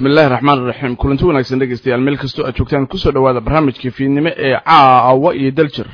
bismi illaahi raxmaan iraxiim kulanti wanaagsan dhegeystayaal meel kastoo aad joogtaan kusoo dhowaada barnaamijka fiidnimo ee caawa iyo daljir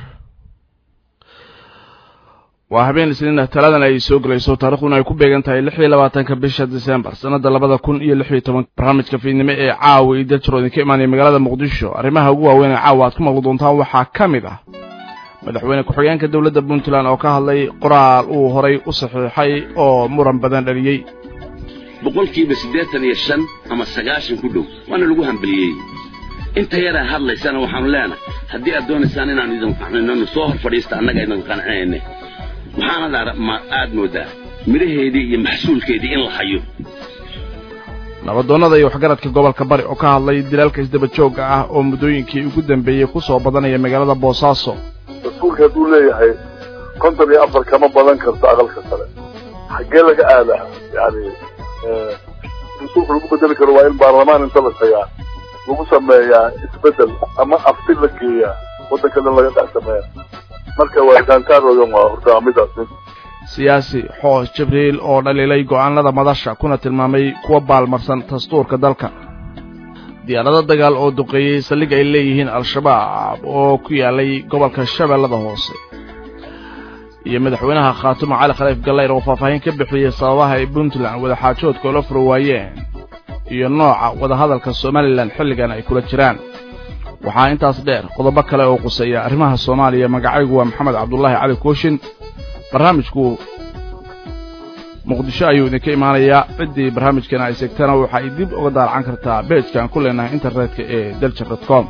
waa habeen isniina taladan ay soo gelayso taarikhduna ay ku beegan tahay lix iyo labaatanka bisha disembar sanada labada kun iyo lix iyo toban barnaamijka fiidnimo ee caawa iyo daljir oo idinka imaanaya magaalada muqdisho arrimaha ugu waaweyn ee caawa aad ku maqli doontaan waxaa ka mid ah madaxweyne ku-xigeenka dowladda puntland oo ka hadlay qoraal uu horay u saxiixay oo muran badan dhaliyey boqolkiiba siddeetan iyo shan ama sagaashan ku dhow waana lagu hambaliyey inta yaraa hadlaysana waxaanu leenahay haddii aad doonaysaan inaanu idin qancinano soo hor fadhiista annaga idin qancinayne waxaanad aad moodaa midhaheedii iyo maxsuulkeedii in la hayo nabadoonnada iyo waxgaradka gobolka bari oo ka hadlay dilaalka isdaba joogga ah oo muddooyinkii ugu dambeeyey ku soo badanaya magaalada boosaaso dastuurka hadduu leeyahay konton iyo afar kama badan karto aqalka sare xaggee laga aadaa yani dastuurka lagu bedeli karo waa in baarlamaan inta la tagaa lagu sameeyaa isbedel ama afti la geeyaa waddanka dhan laga dhex sameeya marka waa gaantaaroodan waa horta midaas siyaasi xoos jibriil oo dhaliilay go'aanada madasha kuna tilmaamay kuwa baalmarsan dastuurka dalka diyaarado dagaal oo duqeeyey saldhig ay leeyihiin al-shabaab oo ku yaalay gobolka shabeellada hoose iyo madaxweynaha khaatumo cali khaliif gallayr oo faahfaahin ka bixiyey sababaha ay puntland wadaxaajoodka ula furo waayeen iyo nooca wadahadalka somalilan xilligan ay kula jiraan waxaa intaas dheer qodobo kale oo quseeya arrimaha soomaaliya magacaygu waa maxamed cabdulaahi cali kooshin barnaamijku muqdisho ayuu idinka imaanayaa ciddii barnaamijkeena ay segtana waxa ay dib uga daalacan kartaa beejkaan ku leenahay internetka ee daljer dot com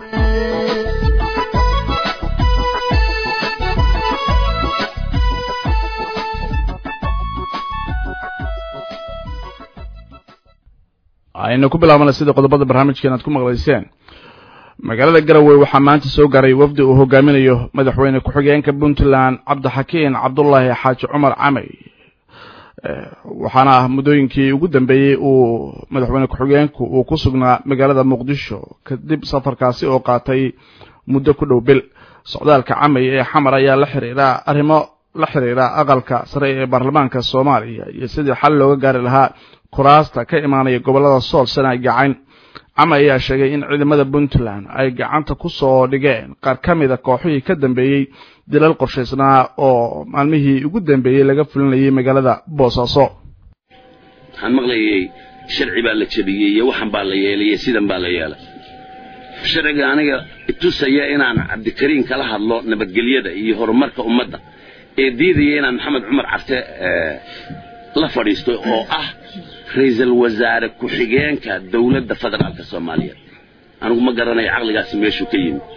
aynu ku bilaabana sida qodobada barnaamijkeena aad ku maqlayseen magaalada garowe waxaa maanta soo gaaray wafdi uu hogaaminayo madaxweyne ku-xigeenka puntland cabdixakiin cabdulaahi xaaji cumar camey waxaana ah muddooyinkii ugu dambeeyey uu madaxweyne ku-xigeenku uu ku sugnaa magaalada muqdisho kadib safarkaasi oo qaatay muddo ku dhow bil socdaalka camey ee xamar ayaa la xiriira arrimo la xiriira aqalka sare ee baarlamaanka soomaaliya iyo sidii xal looga gaari lahaa kuraasta ka imaanaya gobollada sool sanaag gacayn cama ayaa sheegay in ciidamada puntland ay gacanta ku soo dhigeen qaar ka mida kooxihii ka dambeeyey dilal qorshaysnaa oo maalmihii ugu dambeeyey laga fulinayay magaalada boosaaso waxaan maqlayay sharci baa la jebiyey iyo waxan baa la yeelay iyo sidan baa la yeelay sharciga aniga itusaya inaan cabdikariin kala hadlo nabadgelyada iyo horumarka ummadda ee diidaya inaan maxamed cumar carte la fadhiisto oo ah ra-iisul wasaare ku-xigeenka dowladda federaalka soomaaliyeed anigu ma garanayo caqligaasi meeshuu ka yimi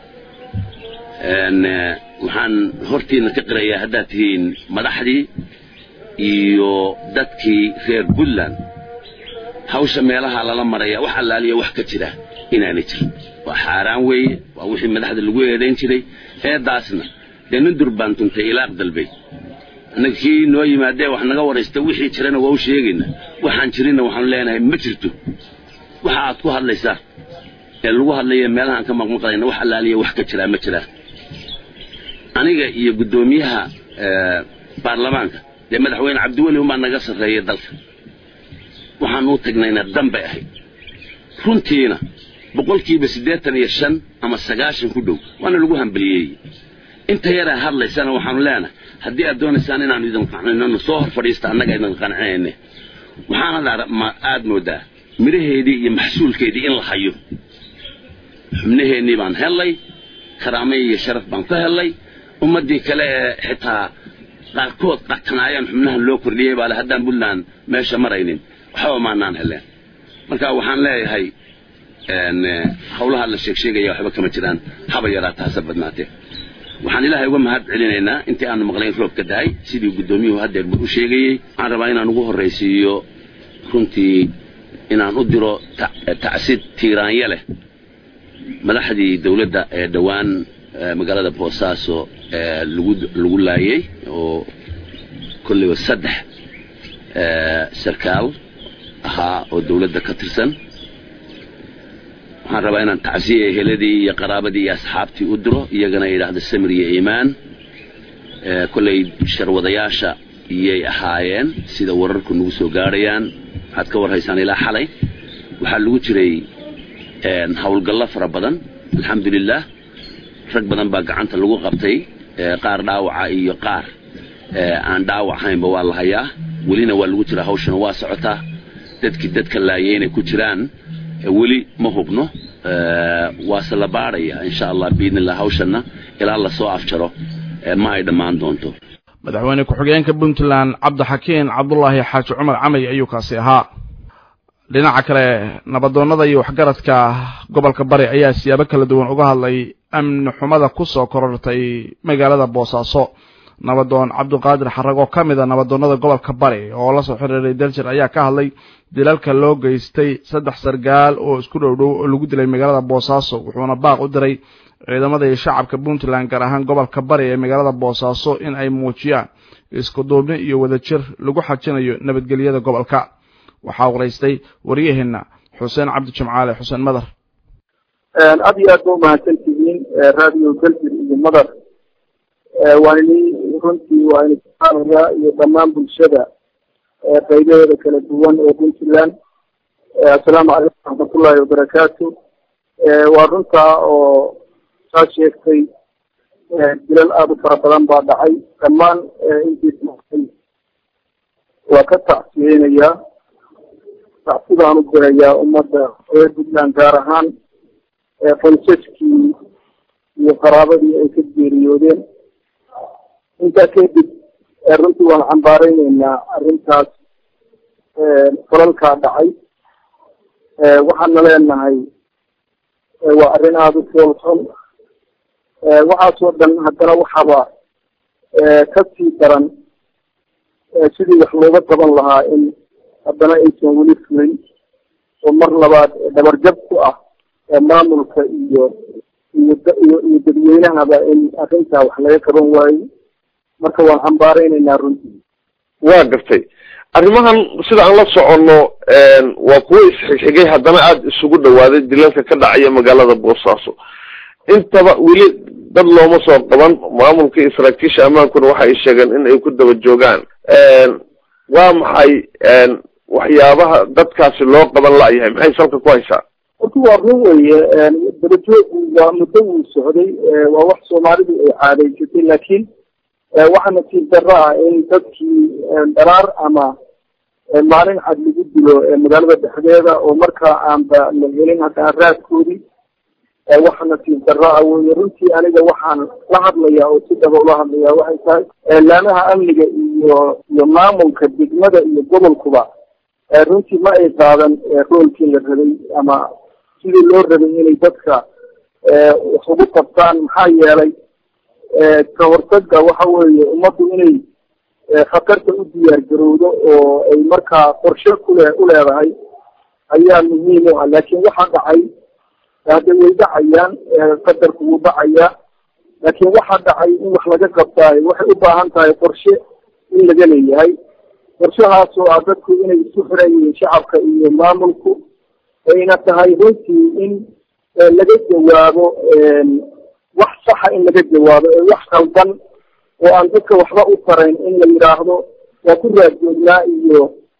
waxaan hortiina ka qirayaa haddaad tihiin madaxdii iyo dadkii reer puntland hawsha meelaha lala maraya wax allaaliya wax ka jira inaanay jirin waa xaaraan weeye waa wixii madaxda lagu eedayn jiray eeddaasna dee nin durbaan tuntay ilaaq dalbay annaga kii noo yimaadee wax naga waraysta wixii jirana waa u sheegaynaa waxaan jirinna waxaanu leenahay ma jirto waxa aad ku hadlaysaa ee lagu hadlaya meelahaan ka maqmaqlayna wax allaaliya wax ka jiraa ma jiraa aniga iyo guddoomiyaha baarlamaanka dee madaxweyne cabdiweli umbaa naga sarreeyay dalka waxaan u tagnayna dan bay ahayd runtiina boqolkiiba siddeetan iyo shan ama sagaashan ku dhow waana lagu hambaliyey inta yaraa hadlaysana waxaanu leenahay haddii aad doonaysaan inaanu idin qancinano soo hor fadhiista annaga idin qancinayne waxaanad aad moodaa midhaheedii iyo maxsuulkeedii in la hayo xubnaheennii baan hellay karaamay iyo sharaf baan ka hellay ummaddii kale ee xitaa qaarkood qatanaayaan xubnahan loo kordhiyey baale haddaan puntland meesha maraynin waxba maanaan heleen marka waxaan leeyahay hawlaha la sheegsheegaya waxba kama jiraan haba yaraa taasa badnaatee waxaan ilaahay uga mahad celinaynaa intii aanu maqlayn roobka dahay sidii guddoomiyuhu haddeerba u sheegayey waxaan rabaa inaan ugu horraysiiyo runtii inaan u diro tacsid tiiraanya leh madaxdii dowladda ee dhowaan magaalada boosaaso ee lagu laayey oo kollayba saddex sarkaal ahaa oo dowladda ka tirsan waxaan rabaa inaan tacsiya eheladii iyo qaraabadii iyo asxaabtii u diro iyagana yidhaahdo samir iyo iimaan kollay sharwadayaasha iyay ahaayeen sida wararku nagu soo gaadhayaan waxaad ka warhaysaan ilaa xalay waxaa lagu jiray howlgallo fara badan alxamdulilah rag badan baa gacanta lagu qabtay qaar dhaawaca iyo qaar aan dhaawac haynba waa la hayaa welina waa lagu jiraa hawshana waa socotaa dadkii dadka laayay inay ku jiraan weli ma hubno waase la baadhaya insha allah biidni illah hawshana ilaa lasoo afjaro ma ay dhammaan doonto madaxweyne ku-xigeenka puntland cabdixakiin cabdulaahi xaaji cumar camay ayuu kaasi ahaa dhinaca kale nabadoonnada iyo waxgaradka gobolka bari ayaa siyaabo kala duwan uga hadlay amni xumada ku soo korortay magaalada boosaaso nabadoon cabdiqaadir xarag oo ka mid a nabadoonnada gobolka bari oo la soo xiriiray daljir ayaa ka hadlay dilalka loo geystay saddex sargaal oo isku dhow dhow oo lagu dilay magaalada boosaaso wuxuuna baaq u diray ciidamada iyo shacabka puntland gaar ahaan gobolka bari ee magaalada boosaaso in ay muujiyaan isku duubni iyo wadajir lagu xajinayo nabadgelyada gobolka waxaa waraystay waryaheena xuseen cabdi jimcaale xuseen madar aad iyo aad ba umahadsan tihiin radio daljir iyo madar waa ini runtii waa ini kuxaanaya iyo dhammaan bulshada qaybaheeda kala duwan ee puntland assalaamu calaykum waraxmatullahi wabarakaatu waa runtaa oo saa sheegtay dilal aada u fara badan baa dhacay dhammaan intii waa ka tacsiyeynayaa tacsidaan u dirayaa ummadda reer puntland gaar ahaan qoysaskii iyo qaraabadii ay ka geeriyoodeen intaa kadib runtii waan cambaareyneynaa arrintaas falalkaa dhacay waxaana leenahay waa arrin aada u foolxun waxaasoo dhan haddana waxaaba kasii daran sidii wax looga qaban lahaa in haddana aysan weli fulin oo mar labaad dhabarjab ku ah maamulka iyo iyo iyo iyo dadweynahaba in arrintaa wax laga qaban waayo marka waan cambaareynayna runtii waa gartay arrimahan sida aan la soconno waa kuwo isxigxigay haddana aada isugu dhawaaday dilalka ka dhacaya magaalada boosaaso intaba weli dad looma soo qaban maamulka iyo saraakiisha ammaankuna waxa ay sheegeen in ay ku daba joogaan waa maxay waxyaabaha dadkaasi loo qaban la-yahay maxay salka ku haysaa horta waa run weye dabajoogu waa muddo wuu socday waa wax soomaalidu ay caadaysatay laakiin waxaa nasiib darro ah in dadkii dharaar ama maalin cad lagu dilo magaalada dhexdeeda oo markaa aanba la helin haddana raadkoodii waxa nasiib darro ah weye runtii aniga waxaan la hadlayaa oo si dhaba ula hadlayaa waxay tahay laamaha amniga iyo iyo maamulka degmada iyo gobolkuba runtii ma ay qaadan roolkii la rabay ama sidii loo rabay inay dadka wax ugu qabtaan maxaa yeelay ka hortaga waxa weeye ummaddu inay khatarta u diyaar garowdo oo ay markaa qorshe kule uleedahay ayaa muhiim u ah laakiin waxa dhacay hadda way dhacayaan qadarku wuu dhacayaa laakiin waxa dhacay in wax laga qabtaayo waxay u baahan tahay qorshe in laga leeyahay qorshahaas oo ah dadku inay isu xiran yihiin shacabka iyo maamulku ayna tahay runtii in laga jawaabo wax saxa in laga jawaabo ee wax qaldan oo aan dadka waxba u tarayn in la yidhaahdo waa ku raadjoognaa iyo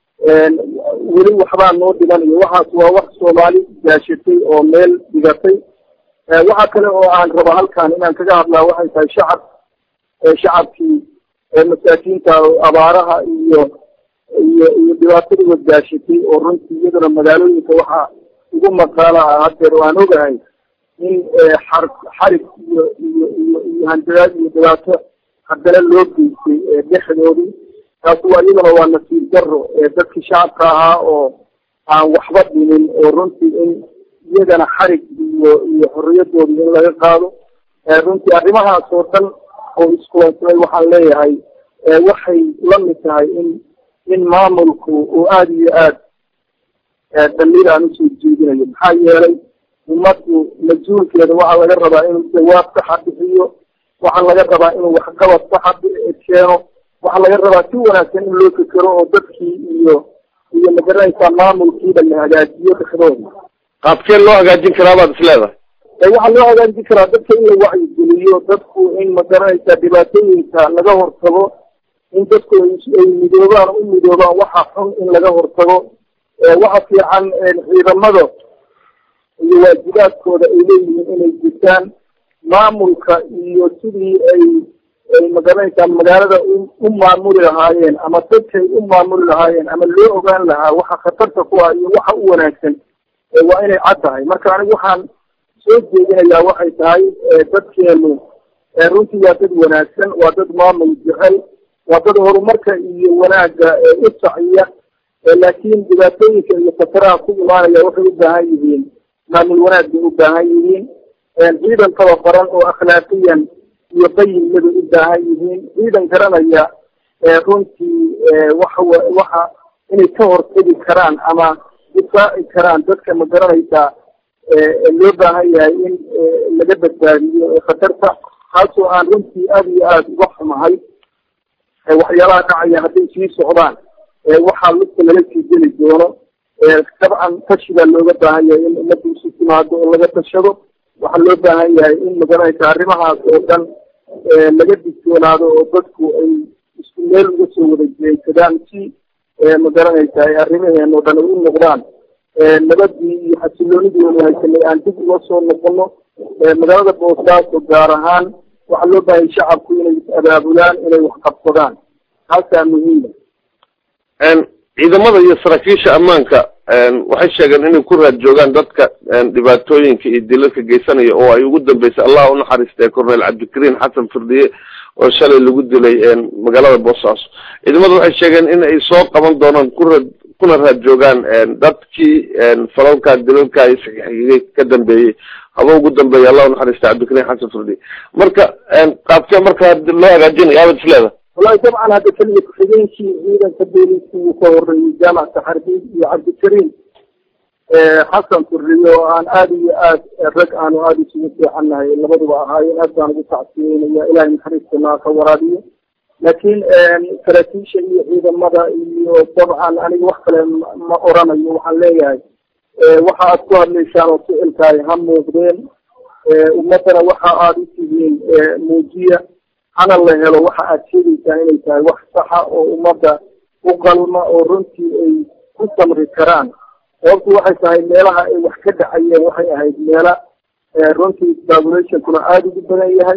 weli waxbaa noo dhiman iyo waxaas waa wax soomaali gaashatay oo meel dhigatay waxa kale oo aan raba halkan inaan kaga hadlaa waxay tahay shacab shacabkii masaakiinta abaaraha iyo iyo iyo dhibaatadii wadgaashatay oo runtii iyaduna magaalooyinka waxaa ugu maqaala ah haddeer waan ogahay in xar xarig iyo iyo iyo iyo handadaad iyo dhibaato haddana loo geystay dhexdoodii taasi waa iyaduna waa nasiib daro dadkii shacabka ahaa oo aan waxba dhimin oo runtii in iyagana xarig iyo iyo xorriyadoodii in laga qaado runtii arrimahaas oo dhan oo iskulansamay waxaan leeyahay waxay la mid tahay in in maamulku uu aada iyo aad damiir aan usoo jeedinayo maxaa yeelay ummaddu mas-uulkeeda waxaa laga rabaa inuu jawaab saxa bixiyo waxaa laga rabaa inuu waxqabad saxa keeno waxaa laga rabaa si wanaagsan in loo fekero oo dadkii iyo iyo magaranaysaa maamulkiiba la hagaajiyo dhexdooda qaabkeen loo hagaajin karaa baad is leedahay waxaa loo hagaajin karaa dadka in la wacyigeliyo dadku in magaranaysaa dhibaatooyinka laga hortago in dadku ay midoobaan u midoobaan waxa xun in laga hortago waxa fiican ciidamada iyo waajibaadkooda ay leeyihiin inay jirtaan maamulka iyo sidii ay ay magaranaysaa magaalada u maamuli lahaayeen ama dadkay u maamuli lahaayeen ama loo ogaan lahaa waxa khatarta ku ah iyo waxa u wanaagsan waa inay cad tahay marka anigu waxaan soo jeedinayaa waxay tahay dadkeenu runtii waa dad wanaagsan waa dad maamul jecel waa dad horumarka iyo wanaagga u saciya laakiin dhibaatooyinka iyo khataraha ku imaanaya waxay u baahan yihiin maamul wanaag bay u baahan yihiin ciidan tababaran oo akhlaaqiyan iyo qayimna bay u baahan yihiin ciidan garanaya runtii waxa waxa inay ka hortegi karaan ama difaaci karaan dadka ma garanaysaa loo baahan yahay in laga badbaadiyo khatarta taasoo aan runtii aada iyo aada uga xumahay waxyaalaha dhacaya hadday sii socdaan waxaa lugta laga sii geli doono dabcan tashi baa looga baahan yahay in ummadda isu timaado oo laga tashado waxaa loo baahan yahay in magaranaysa arrimahaas oo dhan laga digtoonaado oo dadku ay isku meel uga soo wada jeedsadaan si magaranaysa ay arrimaheen oo dhan ay u noqdaan nabadii iyo xasiloonidii wanu haysanay aan dib uga soo noqono magaalada boosaaso gaar ahaan waxaa loo baahayay shacabku inay is abaabulaan inay wax qabsadaan taasaa muhiima ciidamada iyo saraakiisha ammaanka waxay sheegeen inay ku raad joogaan dadka dhibaatooyinka iyo dilalka geysanaya oo ay ugu dambeysay allah unaxariistay cornel cabdikariin xasan firdiye oo shalay lagu dilay magaalada boosaaso ciidamada waxay sheegeen in ay soo qaban doonaan kuraad kuna raad joogaan dadkii falalka dilalka isxigay ka dambeeyey haba ugu dambeeya allah unaxariistay cabdikariin xasan firdiye marka qaabkee marka loo hagaajinaya abad isleeda wallahi dabcan hadda keliya ku-xigeenkii ciidanka booliska uu ka horeeyey jaamacka xarbiid iyo cabdikariim xasan furriye oo aan aada iyo aad rag aanu aada isugu fiicannahay labaduba ahaayeen aad baan ugu tacsiyeynaya ilahay naxariistana ka waraabiyo laakiin saraakiisha iyo ciidamada iyo dabcan aniga wax kale ma oranayo waxaan leeyahay waxa aad ku hadlaysaan oo ficilkaay ha muuqdeen ummaddana waxa aada u tihiin muujiya hana la helo waxa aad sheegaysaan inay tahay wax saxa oo ummadda u qalma oo runtii ay ku samri karaan sababtu waxay tahay meelaha ay wax ka dhacayeen waxay ahayd meela runtii populationkuna aada ugu badan yahay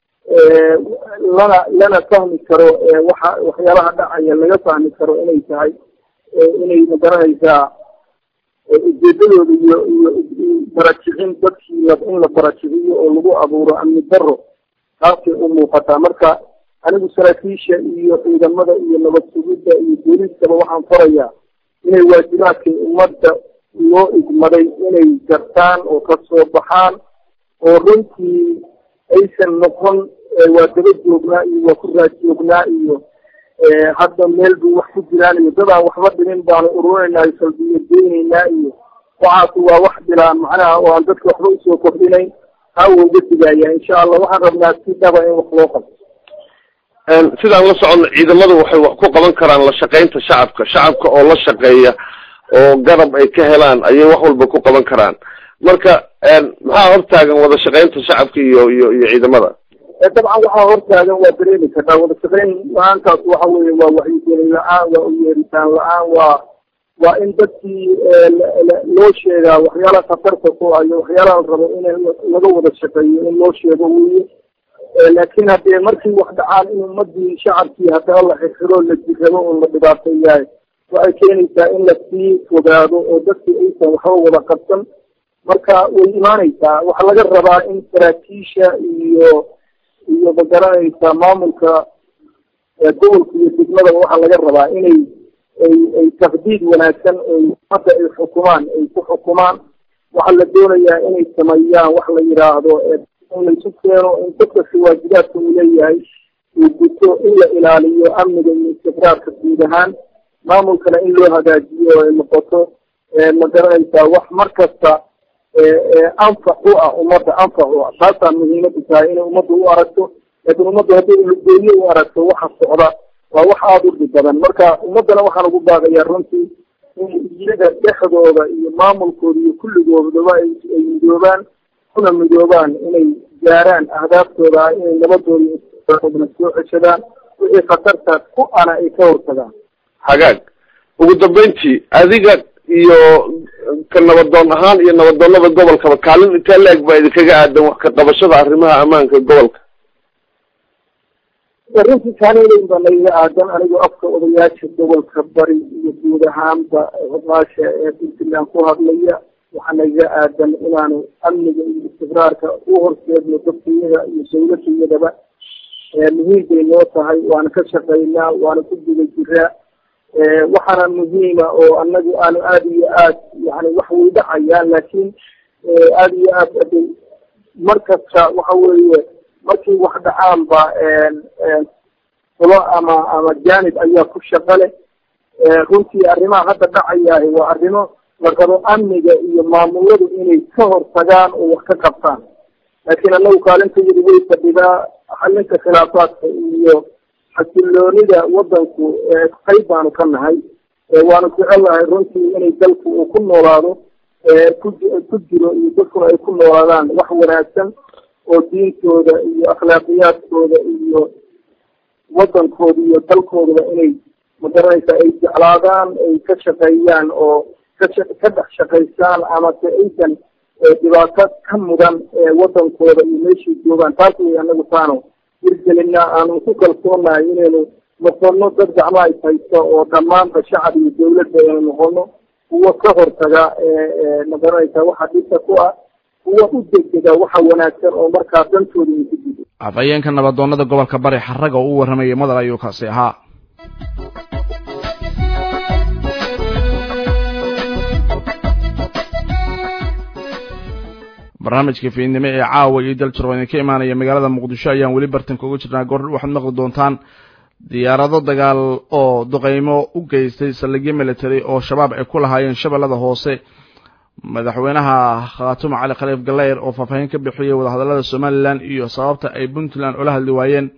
lana lana fahmi karo waxa waxyaalaha dhacaya laga fahmi karo inay tahay inay magaranaysaa ujeedadooda iyo iyo barajicin dadkii in la barajiciyo oo lagu abuuro amni daro taasay u muuqataa marka anigu saraakiisha iyo ciidamada iyo nabad sugidda iyo booliiskaba waxaan farayaa inay waajibaadkay ummadda loo igmaday inay gartaan oo ka soo baxaan oo runtii aysan noqon waa daba joognaa iyo waa ku raad joognaa iyo hadda meel buu wax ku jiraan iyo dadaan waxba dhimin baanu ururinaynaa salbiyo geynaynaa iyo waxaasi waa wax bilaan macnaha oo aan dadka waxba usoo kordhinayn taa wuu uga digaya insha allah waxaan rabnaa si dhaba in wax loo qabto sidaan la socono ciidamadu waxay wax ku qaban karaan la shaqaynta shacabka shacabka oo la shaqeeya oo garab ay ka helaan ayay wax walba ku qaban karaan marka maxaa hortaagan wada shaqaynta shacabka iyo iyo iyo ciidamada dabcan waxaa hortaagan waa dareemi kartaa wada shaqayn la-aantaas waxa weeye waa wacyigelin la-aan waa uyeeritaan la-aan waa waa in dadkii loo sheegaa waxyaalaha khatarta ku ah iyo waxyaalaha la rabo in laga wada shaqeeyo in loo sheego weye laakiin haddee markii wax dhacaan in ummadii shacabkii haddana la xirxiro la jirrabo oo la dhibaateeyahay waxay keenaysaa in lasii fogaado oo dadkii aysan waxba wada qabsan marka way imaanaysaa waxaa laga rabaa in saraakiisha iyo iyo magaranaysa maamulka gobolka iyo degmadaba waxaa laga rabaa inay ay ay taqdiid wanaagsan oy hadda ay xukumaan ay ku xukumaan waxaa la doonayaa inay sameeyaan wax la yidhaahdo in laisu keeno in dadkasi waajibaadka uu leeyahay uu guto in la ilaaliyo amniga iyo istiqraarka guud ahaan maamulkana in loo hagaajiyo ay noqoto ma garanaysaa wax mar kasta anfac u ah ummadda anfac u ah taasaa muhiimadu tahay inay ummadda u aragto laakiin ummaddu hadday lugeeye u aragto waxa socda waa wax aada u dhib badan marka ummaddana waxaan ugu baaqayaa runtii in iyaga dhexdooda iyo maamulkooda iyo kulligoodaba ay ay midoobaan kuna midoobaan inay gaaraan ahdaaftooda ah inay nabadooda iodna soo ceshadaan wixii khatarta ku ana ay ka hortagaan hagaag ugu dambeyntii adiga iyo ka nabadoon ahaan iyo nabadoonada gobolkaba kaalin intee la-eg baa idinkaga aadan wax ka qabashada arrimaha ammaanka gobolka runtii kaalin baa nagaga aadan anigoo afka odayaasha gobolka bari iyo guud ahaanba odaasha ee puntland ku hadlaya waxaa nagaga aadan inaanu amniga iyo istiqraarka u horseedno dadkiyada iyo dawladiyadaba muhiim bay noo tahay waana ka shaqaynaa waana ku guda jiraa waxaana muhiima oo anagu aanu aada iyo aad yani wax way dhacayaan laakiin aada iyo aad aday mar kasta waxa weeye markii wax dhacaanba fulo ama ama jaanib ayaa ku shaqo leh runtii arrimaha hadda dhacayaah waa arrimo la rabo amniga iyo maamuladu inay ka hortagaan oo wax ka qabtaan laakiin anagu kaalintayadu way fadhidaa xalinka khilaafaadka iyo xasiloonida wadanku qayb baanu ka nahay waanu jecelahay runtii inay dalku uu ku noolaado ku ku jiro iyo dadkuna ay ku noolaadaan wax wanaagsan oo diintooda iyo akhlaaqiyaadkooda iyo wadankooda iyo dalkoodaba inay magaranaysa ay jeclaadaan ay ka shaqeeyaan oo kasha ka dhex shaqaysaan ama se aysan dhibaato ka mudan wadankooda iyo meeshay joogaan taas way anagu taano hirgelina aanu ku kalsoonahay inaynu noqono dad gacmaha is haysto oo dhammaanba shacab iyo dawladda aynu noqono kuwa ka hortaga magaranaysa waxa dhibka ku ah kuwa u degdega waxa wanaagsan oo markaa dantooda ay ku jido afhayeenka nabadoonada gobolka bari xaraga oo u warramayay madal ayuu kaasi ahaa barnaamijka fiidnimo ee caawa iyo daljir oo idinka imaanaya magaalada muqdisho ayaan weli bartanka uga jirnaa goor waxaad maqli doontaan diyaarado dagaal oo duqeymo u geystay saldhigyo military oo shabaab ay ku lahaayeen shabeellada hoose madaxweynaha khaatumo cali khaliif galeyr oo faahfaahin ka bixiyey wadahadallada somalilan iyo sababta ay puntland ula hadli waayeen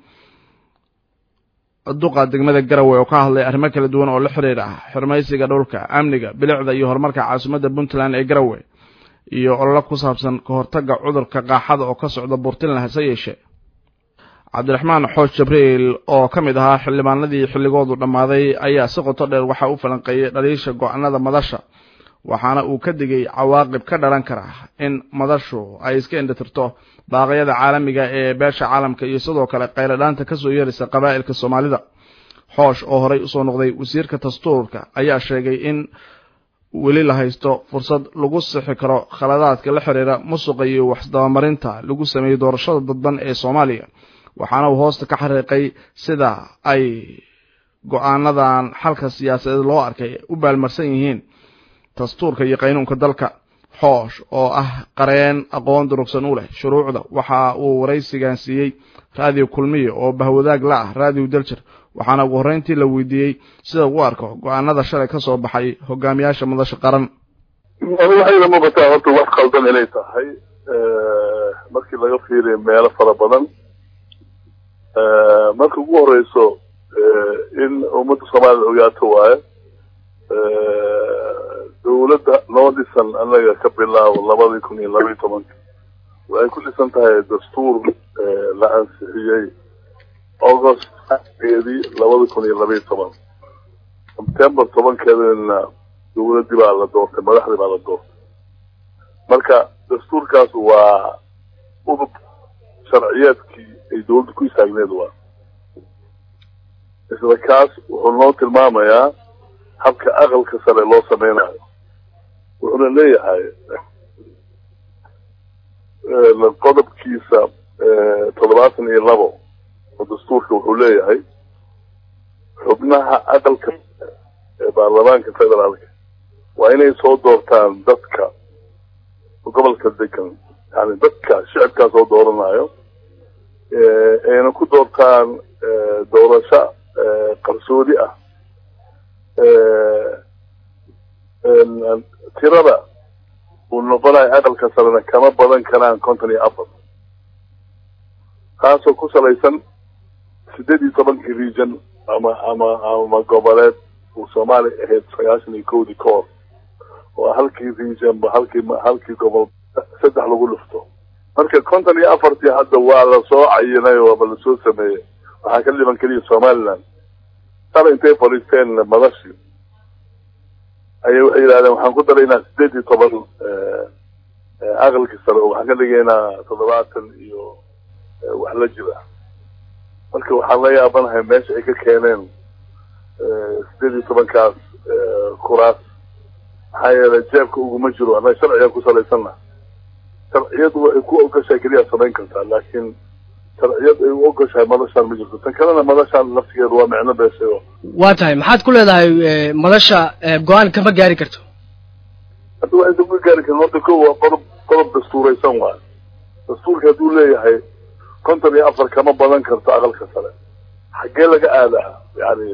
duqa degmada garowe oo ka hadlay arrimo kala duwan oo la xiriir ah xurmaysiga dhulka amniga bilicda iyo horumarka caasimadda puntland ee garowe iyo ololo ku saabsan ka hortagga cudurka qaaxada oo ka socda puntland hase yeeshee cabdiraxmaan xoosh jabriil oo ka mid ahaa xildhibaanadii xilligoodu dhammaaday ayaa si qoto dheer waxaa u falanqeeyey dhaliisha go-aanada madasha waxaana uu ka digay cawaaqib ka dhalan kara in madashu ay iska indhatirto baaqyada caalamiga ee beesha caalamka iyo sidoo kale qayladhaanta kasoo yeeraysa qabaa'ilka soomaalida xoosh oo horey usoo noqday wasiirka dastuurka ayaa sheegay in weli la haysto fursad lagu sixi karo khaladaadka la xiriira musuqa iyo waxdabamarinta lagu sameeyey doorashada dadban ee soomaaliya waxaana uu hoosta ka xariiqay sida ay go-aanadan xalka siyaasadeed loo arkay u baalmarsan yihiin dastuurka iyo qaynuunka dalka xoosh oo ah qareen aqoon durugsan u leh shuruucda waxa uu waraysigan siiyey raadiyo kulmiye oo bahwadaag la ah raadiyo daljir waxaana ugu horreyntii la weydiiyey sida u arko go-aanada shalay ka soo baxay hogaamiyaasha madasha qaran waxayna muuqataa horta wax qaldan inay tahay markii laga fiiriyo meelo fara badan marka ugu horeyso in ummadda soomaalida ogaato waayo dawladda noo dhisan anaga ka bilaabo labadii kun iyo labaiyi tobanka waxay ku dhisan tahay dastuur la ansixiyey august eedii labada kun iyo labaiyi toban september tobankeedana dawladdii baa la doortay madaxdii baa la doortay marka dastuurkaas waa udub sharciyeedkii ay dawladda ku istaagneed waa isla kaas wuxuu noo tilmaamayaa habka aqalka sare loo sameynayo wuxuuna leeyahay qodobkiisa toddobaatan iyo labo oo dastuurka wuxuu leeyahay xubnaha aqalka ee baarlamaanka federaalka waa inay soo doortaan dadka gobolka degan yani dadka shicibkaa soo dooranayo ayna ku doortaan doorasho qarsoodi ah tirada uu noqonayo aqalka sarena kama badan karaan konton iyo afar taasoo ku salaysan sideed iyo tobankii region ama ama ama goboleed uu soomaaliya ahayd sagaashan iyo kowdii ka hor oo halkii region ba halkii halkii gobol saddex lagu dhufto marka konton iyo afartii hadda waa lasoo cayinay waaba lasoo sameeyey waxaa ka dhiban keliya somaliland sala intay fadhiisteen madashi ayay waxay yidhahdeen waxaan ku daraynaa sideed iyo toban aqalkii sare oo waxaan ka dhigaynaa toddobaatan iyo wax la jira marka waxaan la yaabanahay meesha ay ka keeneen sideed iyo tobankaas kuraas maxaa yeelay jeebka uguma jiro annaga sharcigan ku salaysanna sharciyadu waxay ku ogashahay keliya samayn kartaa laakiin sharciyad ay u ogashahay madashaan ma jirto tan kalena madashaan laftigeedu waa micno beeshay oo waa tahay maxaad ku leedahay madasha go-aan kama gaari karto hadda waxaysan ka gaari karin horta ko waa qodob qodob dastuuraysan waayo dastuurka hadduu leeyahay konton iyo afar kama badan karto aqalka sare xaggee laga aadaa yani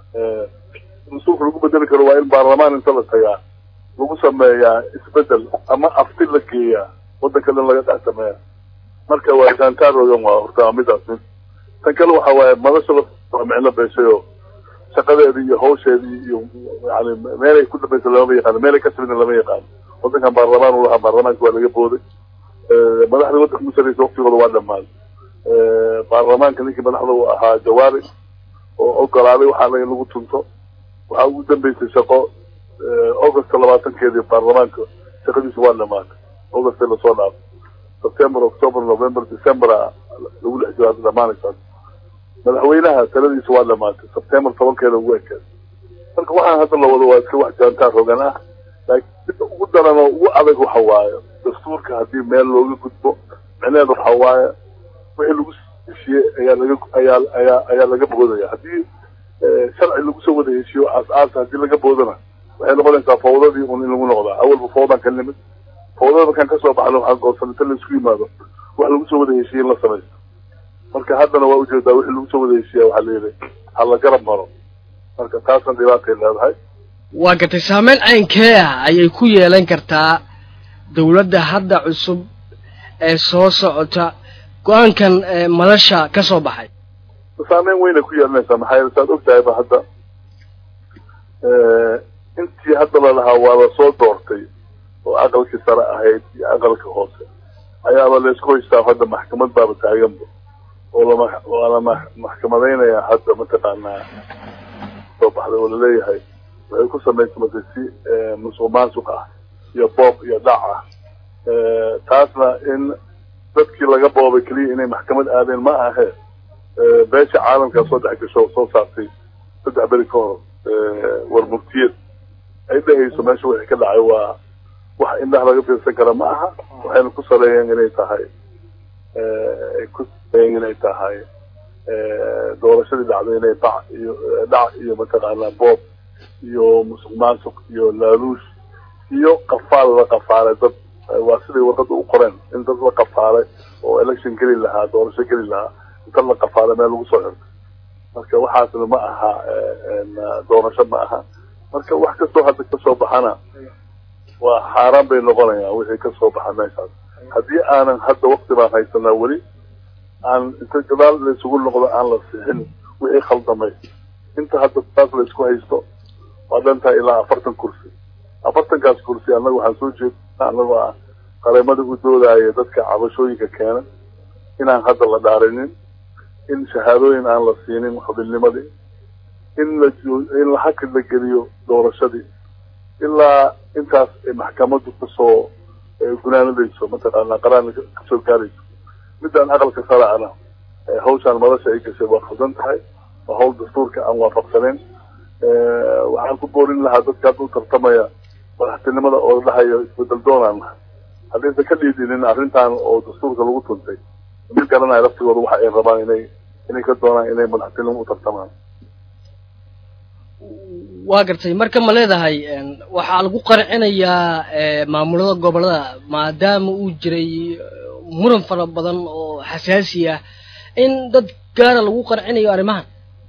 dastuurka lagu bedeli karo waa in baarlamaan inta la tagaa lagu sameeyaa isbedel ama afti la geeyaa waddanka dhan laga dhex sameeya marka waa jaantaarogan waa horta midaas mid tan kale waxa waaye madasha waa micno beeshay oo shaqadeedii iyo hawsheedii iyo yani meelay ku dambaysa lamama yaqaano meelay ka timidna lama yaqaano waddankan baarlamaan u lahaa baarlamaanka waa laga booday madaxda waddanka musaraysa waktigooda waa dhamaaday baarlamaanka ninkii madaxda uu ahaa jawaari oo ogolaaday waxaana in lagu tunto waxaa ugu dambeysay shaqo augusta labaatankeedii baarlamaanka shaqadiisa waa dhamaatay augustay lasoo dhaafay september october november december lagu dhex jiro hadda dhamaanaysa madaxweynaha taladiisa waa dhamaatay september tobankeeda ugu ekeed marka waxaan hadda la wado waa iska wax jaantaar hogan ah laakiin midda ugu daran oo ugu adag waxa waaye dastuurka haddii meel looga gudbo micneheeda waxa waaye wixii lagu heshiye ayaa laga ayaa ayaa ayaa laga boodaya haddii sharci lagu soo wada heshiyo aas-aasa haddii laga boodana waxay noqonaysaa fawdadii un in lagu noqdaa awalba fawdaan ka nimid fawdada markaan kasoo baxno waxaan goorsan inta laisku yimaado wax lagu soo wada heshiye in la samaysto marka haddana waa ujeedaa wixii lagu soo wada heshiya waxaa layidhi ha la garab maro marka taasna dhibaatay leedahay waa gartay saameyn caynkee ah ayay ku yeelan kartaa dawladda hadda cusub ee soo socota go-aankan madasha ka soo baxay saameyn weynay ku yeelanaysaa maxaa yeele saad ogtahay ba hadda intii hadda lalahaa waa lasoo doortay oo aqalkii sare ahayd iyo aqalka hoose ayaaba laysku haystaa hadda maxkamad baaba taaganba oo lama waa la maxkamadaynayaa hadda mataqaanaa soo baxday oo laleeyahay waxay ku samaysamatay si musuq maasuq ah iyo boob iyo dhac ah taasna in dadkii laga boobay keliya inay maxkamad aadeen ma ahe beesha caalamkaa soo dhex gasho soo saartay saddex beri ka hor war muftiyad ay dhehayso meesha wixii ka dhacay waa wax indhaha laga fiirsan kara ma aha waxayna ku saleeyeen inay tahay ay ku saleeyeen inay tahay doorashadii dhacday inay dhac iyo dhac iyo mataqaanaa boob iyo musuq maasuq iyo laaluush iyo qafaal la qafaalay dad waa siday warqada u qoreen in dad la qafaalay oo election geli lahaa doorasho geli lahaa inta la qafaalay meel lagu soo xirtay marka waxaasna ma aha doorasho ma aha marka wax kastoo hadda kasoo baxana waa xaaraan bay noqonayaan wixii kasoo baxa meeshaas haddii aanan hadda wakti baan haysanaa weli aan inta gadaal laysugu noqdo aan la sixin wixii khaldamay inta hadda taas laysku haysto waa dhantahay ilaa afartan kursi afartankaas kursi annaga waxaan soo jeednaa annagoo ah qareemada u doodaya dadka cabashooyinka keena inaan hadda la dhaarinin in shahaadooyin aan la siinin xubinnimadii in la in la hakid la geliyo doorashadii ilaa intaas ay maxkamaddu kasoo gunaanadayso mataqaanaa qaraan kasoo gaarayso midaan aqalka sare ana hawshaan madasha ay gashay waa khaldan tahay waa hawl dastuurka aan waafaqsaneyn waxaan ku boorin lahaa dadka hadda u tartamaya madaxtinimada oo dhahayo isbedel doonaan nahay haddaysan ka dhiidinin arrintan oo dastuurka lagu tuntay mid garanaya laftigooda waxa ay rabaan inay inay ka doonaan inay madaxtinimo u tartamaan waa gartay marka ma leedahay waxaa lagu qarcinayaa maamulada gobolada maadaama uu jiray muran fara badan oo xasaasi ah in dad gaara lagu qarcinayo arrimahan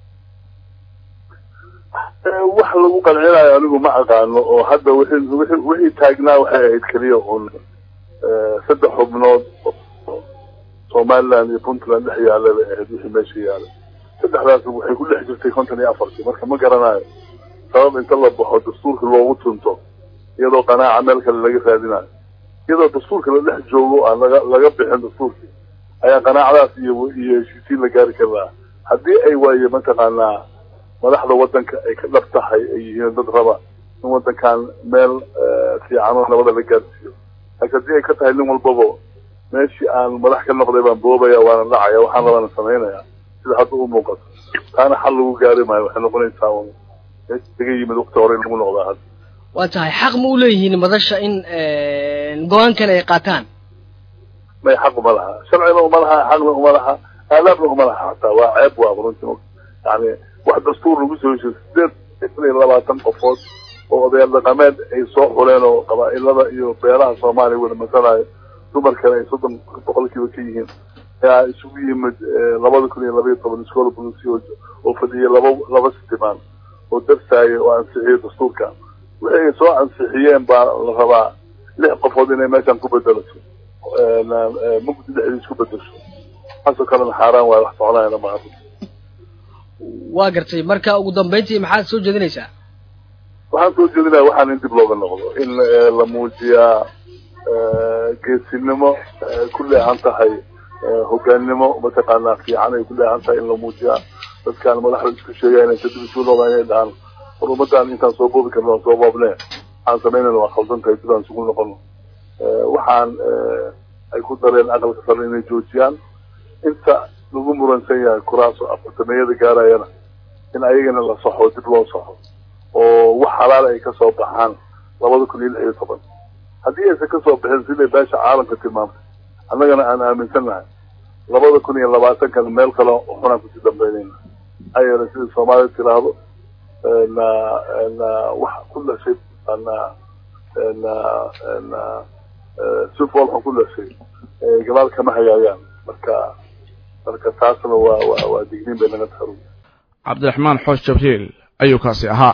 wax lagu qancinayo anigu ma aqaano oo hadda wixii wixii wixii taagnaa waxay ahayd keliya un saddex xubnood somaliland iyo puntland dhex yaala bay ahayd wixii meesha yaala saddexdaas waxay ku dhex jirtay konton iyo afartii marka ma garanayo sabab inta la baxo dastuurka loogu tunto iyadoo qanaaca meel kale laga raadinayo iyadoo dastuurka la dhex joogo aan laga laga bixin dastuurkii ayaa qanaacadaas iyo iyo heshiisiin la gaari karaa haddii ay waaye mataqaanaa madaxda waddanka ay ka dhab tahay ay yihiin dad raba in waddankan meel fiican oo nabada la gaarsiiyo laakiin haddii ay ka tahay nin walbaba meeshii aan madax ka noqday baan boobaya waana dhacaya waxaan rabaana samaynaya sida hadda u muuqato taana xal lagu gaari maayo waxay noqonaysaa un meesha laga yimid wakti hore in lagu noqdaa hadda waa tahay xaq ma u leeyihiin madasha in go-aankan ay qaataan may xaq uma laha sharcina uma laha xaqna uma laha aadaabna uma laha hataa waa ceeb waa runtii yani wax dastuur lagu soo heshiyo sideed ifan iyo labaatan qofood oo odayaal dhaqameed ay soo xuleen oo qabaa-ilada iyo beelaha soomaaliya wada masalayo dumarkana ay soddon boqolkiiba ka yihiin ayaa isugu yimid labada kun iyo labaiyo toban iskoola bulisi oo fadhiyay laba laba sitimaan oo darsaaya oo ansixiyay dastuurka wixii ay soo ansixiyeen baa la rabaa lix qofood inay meeshan ku bedelato mugdi dhexdiis ku bedesho taasoo kalena xaaraan waayo wax soconayana maaha waa gartay marka ugu dambeyntii maxaad soo jeedinaysaa waxaan soo jeedinaya waxaan in dib looga noqdo in la muujiyaa geesinimo ku leehan tahay hogaannimo mataqaanaa fiican ay ku leehan tahay in la muujiyaa dadkaan madaxda isku sheegaya inay kadib isu noqdaan inay dhahaan war ummadaan intaan soo boobi karno aan soo boobne waxaan samaynayna waa khaldan tahay sidaan isugu noqono waxaan ay ku dareen aqalka sare inay joojiyaan inta lagu muransan yahay kuraas oo afartameeyada gaarayana in ayagana la saxo dib loo saxo oo wax xalaal ay kasoo baxaan labada kun iyo lix iyo toban haddii aysan kasoo bixin siday beesha caalamka tilmaamtay annagana aan aaminsannahay labada kun iyo labaatankan meel kale xunaan kusii dambeynayna maxaa yeelay sida soomaalida tiraahdo na na wax ku dhashay na na na sifool xun ku dhashay gadaal kama hagaayaan marka marka taasna waa waa waa digniin bay naga tahay cabdiraxmaan xoosh jabriil ayuu kaasi ahaa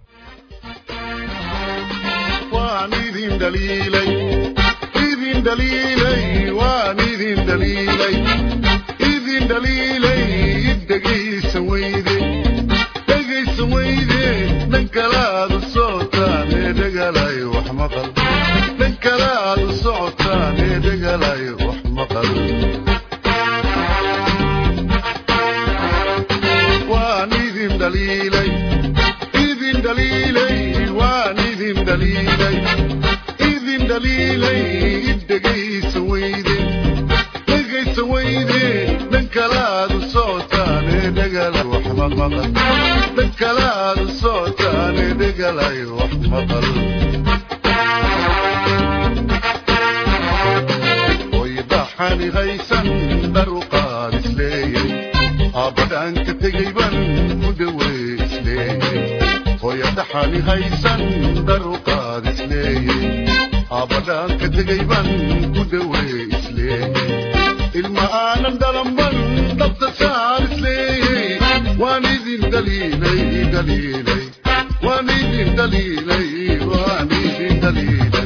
waan idin dhaliilay idin dhaliilay waan idin dhaliilay idin dhaliilay dhegaysan weyde dhegaysan weyde dhan kalaad u socotaan ee dhegalay wax maqal dhan kalaad u socotaan ee dhegalay wax maqal waan idin dhaliilay idin dhaliilay waan idin dhaliilay idin dhaliilay dhegaysan weyde dhegaysan weyde dhan kalaad u socotaan ee dhegalay wax maqal dhan kalaad u socotaan ee dhegalay wax maqal oy dhaxani haysan dharuqaad isleeyay aabadhaan ka tegay ban ku dhawey isleeyay hooya dhaxani haysan dharuqaad isleeyay aabadhaan ka tegay ban ku dhawey isleeyay ilma aanan dhalanban dhabta saar isleeyay waan idin dhaliilay dhaliilay waan idin dhaliilay waan idin dhaliilay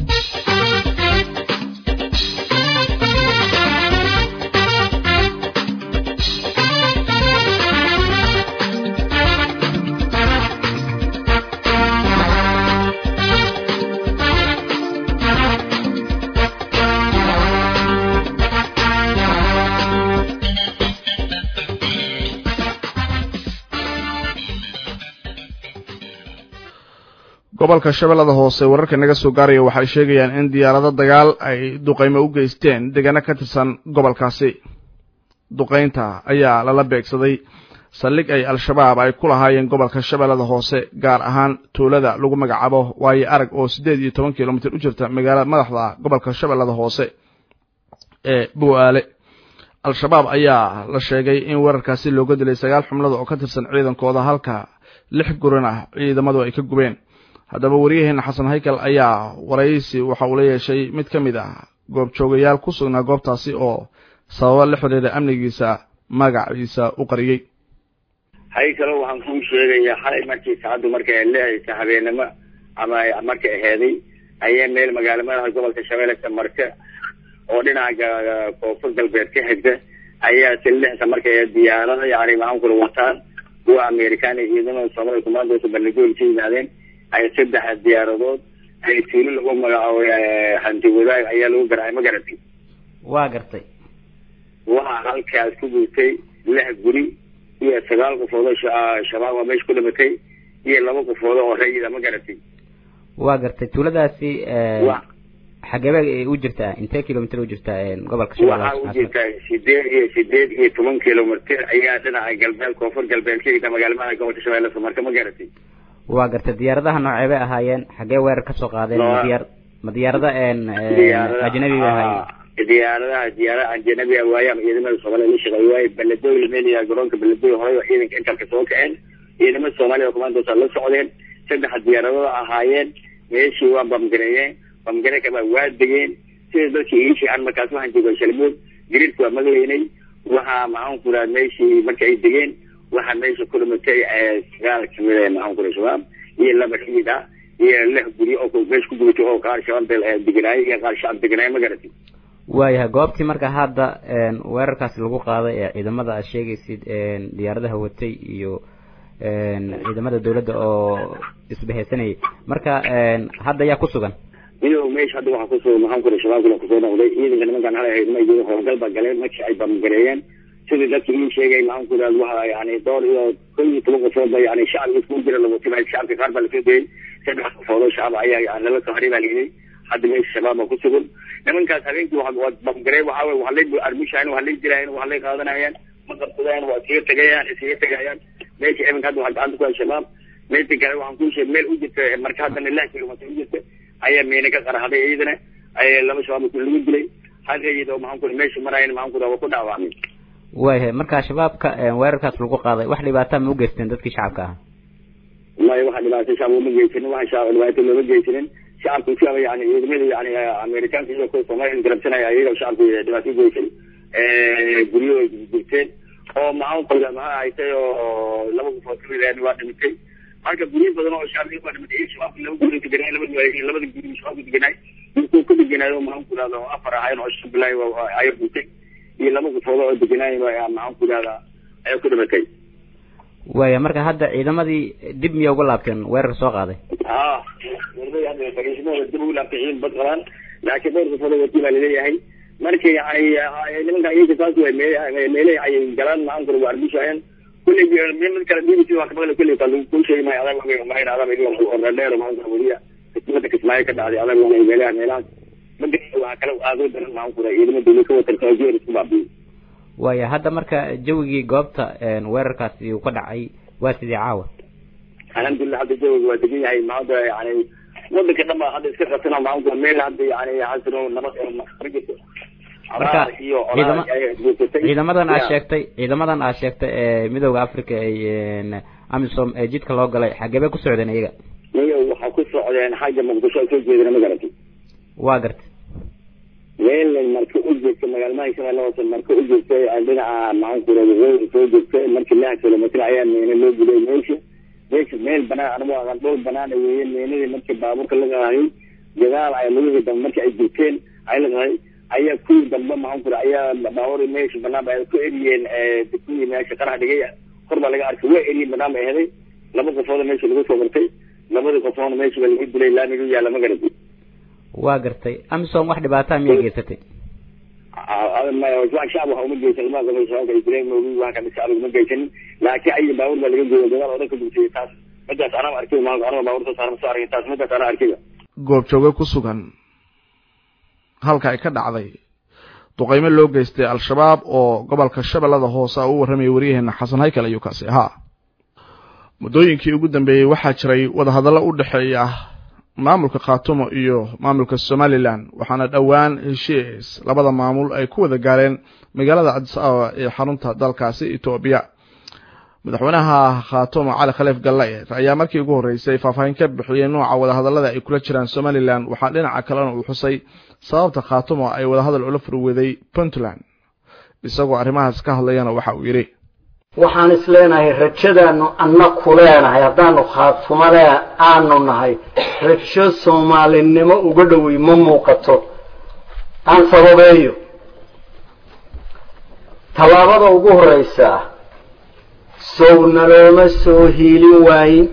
gobolka shabeellada hoose wararka naga soo gaaraya waxay sheegayaan in diyaarado dagaal ay duqaymo u geysteen deegaano ka tirsan gobolkaasi duqaynta ayaa lala beegsaday saldhig ay al-shabaab ay ku lahaayeen gobolka shabeellada hoose gaar ahaan tuulada lagu magacaabo waayo arag oo siddeed iyo toban kilomitir u jirta magaalada madaxda gobolka shabeellada hoose ee bu'aale al-shabaab ayaa la sheegay in weerarkaasi looga dilay sagaal xumlada oo ka tirsan ciidankooda halka lix guran ah ciidamadu ay ka gubeen haddaba waryaheena xasan haykal ayaa waraysi waxa uu la yeeshay mid ka mid ah goobjoogayaal ku sugnaa goobtaasi oo sababa la xidhiira amnigiisa magaciisa u qariyey haykalo waxaan kuu sheegayaa xalay markii saacaddu markay leehaysa habeenimo ama markay aheeday ayaa meel magaalo madaxa gobolka shabeelle marka oo dhinaca koonfur galbeed ka xigta ayaa silixsa markay diyaarada yani maxaan kula wataan kuwa amerikaan iyo ciidamada soomaalida kumaandoosa bandhigool ka yimaadeen ay saddex diyaaradood ay tuulo lagu magacaabo hanti wadaag ayaa lagu garaacay ma garatay waa gartay waxaa halkaas ku gurtay lix guri iyo sagaal qofood oo shabaab waa meesha ku dhimatay iyo laba qofood oo rayida ma garatay waa gartay tuuladaasi wa xageebee u jirtaa intee kilomitr u jirtaa gobolka shabeellaha waxaa u hoose jirtaa sideed iyo sideed iyo toban kilomitr ayaa dhinaca galbeed koonfur galbeed ka yida magaalmada gobolka shabeelle marka ma garatay waa gartay diyaaradaha nooceebay ahaayeen xagee weerar kasoo qaadeen ma Noo- diyaar ma diyaarada diyaaradaha ajnabi bay ahaayeen ah, diyaaradaha diyaarada ajnabi ah waaye ama ciidamada soomaaliya la shaqeeyo waaye baladoy la meenayaa garoonka baladoy horey oo ciidanka intalka soo kaceen ciidamada soomaaliya oo commandoosa la socdeen saddex diyaaradooda ahaayeen meeshii waa bamgareeyeen bamgareeka baa waa degeen sida dadkii iishii aan markaas waxaan joogay shalmood gariirka waa maglaynay waxaa maxaan ku raha meeshii marka ay degeen waxaa meesha ku dhimatay eh, sagaal kamid ah maxaan ku raha shabaab iyo laba xidid ah iyo lix guryo oo ku- meesha ku gubatay oo qaar shabaab del- eh, deganaayo iyo qaar shacab deganaayo ma garatay waayahay goobtii marka hadda een, weerarkaasi lagu qaaday ee ciidamada aad sheegaysid een, diyaaradaha watay iyo een, ciidamada dawladda oo isbahaysanayay marka een, hadda yaa ku sugan iyadoo meesha hadda waxaa kusoo maxaan ku raha shabaabkuna kusoo noqday ciidanka nimankan halay ahayd ma iyadoo howlgal baa galeen markii ay bamgareeyeen sidii dadkii ii sheegay maxaan ku raha waxa yani dhowr iyo kow iyo toban qofood ba yani shacabka iskugu jira lawatibay shacabka qaar baa lasoo dayay saddex qofood oo shacab ayaa yani lala soo haray baa layidhi hadda meesha shabaab baa ku sugan nimankaas habeenkii waa waa bamgarey waxaa wey waa lay armushaayeen waa lay dilaayeen waa lay qaadanayaan ma qabsadayaan waa iskaga tegayaan iskaga tegayaan meesha iminka hadda waxaa gacanta ku hay shabaab meesha kale waxaan kuu sheegay meel u jirta marka haddana lix kilomitr u jirta ayaa meena ka qarxaday ciidana ayaa laba shabaab ku lagu dilay hal rayid oo maxaan ku meesha maraayeen maxaan ku waa ku dhaawacmay waayahay marka shabaabka een, weerarkaas lagu qaaday wax dhibaataa ma u geysteen dadkii shacabka ahaa maya waxa dhibaato shacab uma geysanin waxa shacab dhibaato looma geysanin shacabku shacab yani ciidamada yani amerikaanka iyo kuwa soomaaliya garabsanaya ayaga shacabku dhibaato u geysan guryo ay gurteen oo maxaan qoda maxaa haytay oo laba qofood kamid ah waa dhimatay marka guryo badan oo shacabka waa dhimatay iyo shabaabka laba guri deganay labada waa labada guri shabaabka deganay intuu ku deganaayo maxaan ku dhahda afar ahayn oo shan bilaay ayaa gurtay iyo laba qofood oo deganaayo maxaan ku dhahda ayaa ku dhimatay waaya marka hadda ciidamadii dib miya uga laabteen weerarka soo qaaday ها fariismada dib ugu laabtay ciidan bad qabaan laakiin dhowr qofood oo wati baa laleeyahay marka yani nimanka iyaga saas way meelay ay galaan maxaan kura waa arbushaayeen kulley mid kale b b c waa ka maqlay kulley kaa kuu sheegi maayo adag waa mahayn adag ordadheer maxaan kura weliya kismada kismaayo ka dhacday adag waa meelaha meelahaas mada waa kale aadoo daran maxaan kura ciidama dawlad ka watan kaajeer isku baabiyo waaya hadda marka jawigii goobta een, weerarkaasi uu ka dhacay waa sidii caawa alxamdulilah hadda jawiga waa degan yahay maanta yani wadanka dhan baa hadda iska qabsana maanta meel hadda yani xasino nabad ee ma jirto Marka, Abaar iyo ciidama- olaal ayaa isguursatay. ciidamadan aad Ya. sheegtay ciidamadan aad sheegtay ee midooda africa ay een, amisom ee jidka loo galay xagee bay ku socdeen iyaga niyo waxaa ku socdeen xagga muqdisho ay soo jeedina ma garatay waa gartay meel marka u jeedta magaalmada shabeelle hoose marka u jeedtay ay dhinaca maxaan kura waqooyi soo jeedtay markii lix kilomitr ayaa meena loo gulay meesha meesha meel banaan anigu aqan dhul banaana weeye meenadii markii baabuurka la qaadayay gadaal ay lugihii dambe markii ay jirteen ay la qaday ayaa kuwii dambe maxaan kura ayaa baabuur meesha banaan ba ay ku eriyeen kuwii meesha qarax dhigay kor baa laga arkay waa eriyeen banaan ba aheday laba qofooda meesha lagu soo bartay labadii qofoona meesha ba lagu dilay laamiga u yaalla ma garatay waa gartay amisom wax dhibaataa miyay geysatay shacab waxa uma geysan lama qabo shabaabka ibrahim moogi waxa kamid shacab uma geysanin laakiin ayaga baabuur baa laga jooga dagaal odan ka gubtay taas midaas anaa arkay ma anaa baabuur soo saaran soo arkay taas midaas anaa arkay goobjooge ku sugan halka ay ka dhacday duqaymo loo geystay al-shabaab oo gobolka shabeellada hoose u warramayay waryaheena xasan haykal ayuu kaasi ahaa muddooyinkii ugu dambeeyey waxaa jiray wadahadallo u dhexeeya maamulka khaatumo iyo maamulka somalilan waxaana dhowaan heshiis labada maamul ay ku wada gaareen magaalada cadis ababa ee xarunta dalkaasi etoobiya madaxweynaha khaatumo cali khaliif galle ayaa markii ugu horreysay faahfaahin ka bixiyey nooca wadahadallada ay kula jiraan somalilan waxaa dhinaca kalena uu xusay sababta khaatumo ay wadahadal ula furweday puntland isagoo arrimahaas ka hadlayana waxa uu yidhi waxaan is leenahay rajadaanu anna ku leenahay haddaanu khaatumalee aanu nahay rajo soomaalinimo uga dhowey ma muuqato aan sababeeyo tallaabada ugu horreysa sow nalooma soo hiilin waayin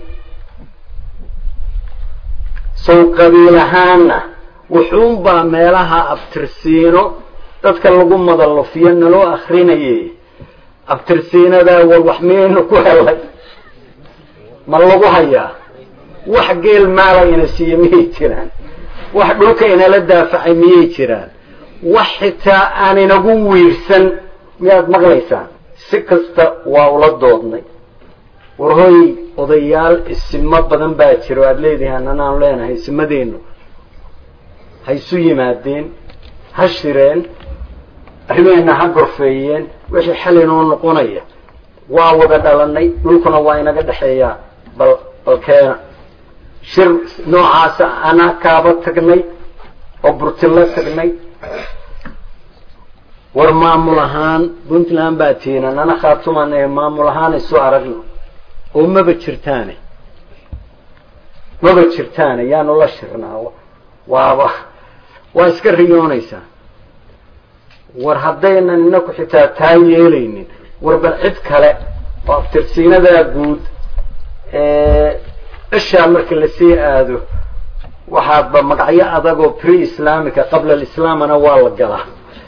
sow qabiil ahaana wuxuunbaa meelaha abtirsiino dadka lagu madalufiyo naloo akrinayay abtirsiinadaa war wax miyaynu ku helay ma lagu hayaa wax geel maala ina siiye miyay jiraan wax dhulka inala daafacay miyay jiraan wax xitaa aan inagu wiirsan miyaad maqlaysaan si kasta waa ula doodnay war hoy odayaal isimo badan baa jira o aada leedihi ananaanu leenahay isimadeennu ha isu yimaadeen ha shireen arrimaheenna ha gorfeeyeen wixii xal inoo noqonaya waa wada dhalanay dhulkuna waa inaga dhexeeyaa bal balkeena shir noocaasa anaa kaaba tagnay oo burtilo tagnay war maamul ahaan puntland baa tiina nana khaatuman ee maamul ahaan isu aragno oo maba jirtaane maba jirtaane yaanu la shirnaa waaba waa iska riyoonaysaa war haddaynan inaku xitaa taa yeelaynin war bal cid kale oo aftirsiinadaa guud ishaa marka lasii aado waxaadba magacyo adagoo pre islaamica qabla alislaamana waa la galaa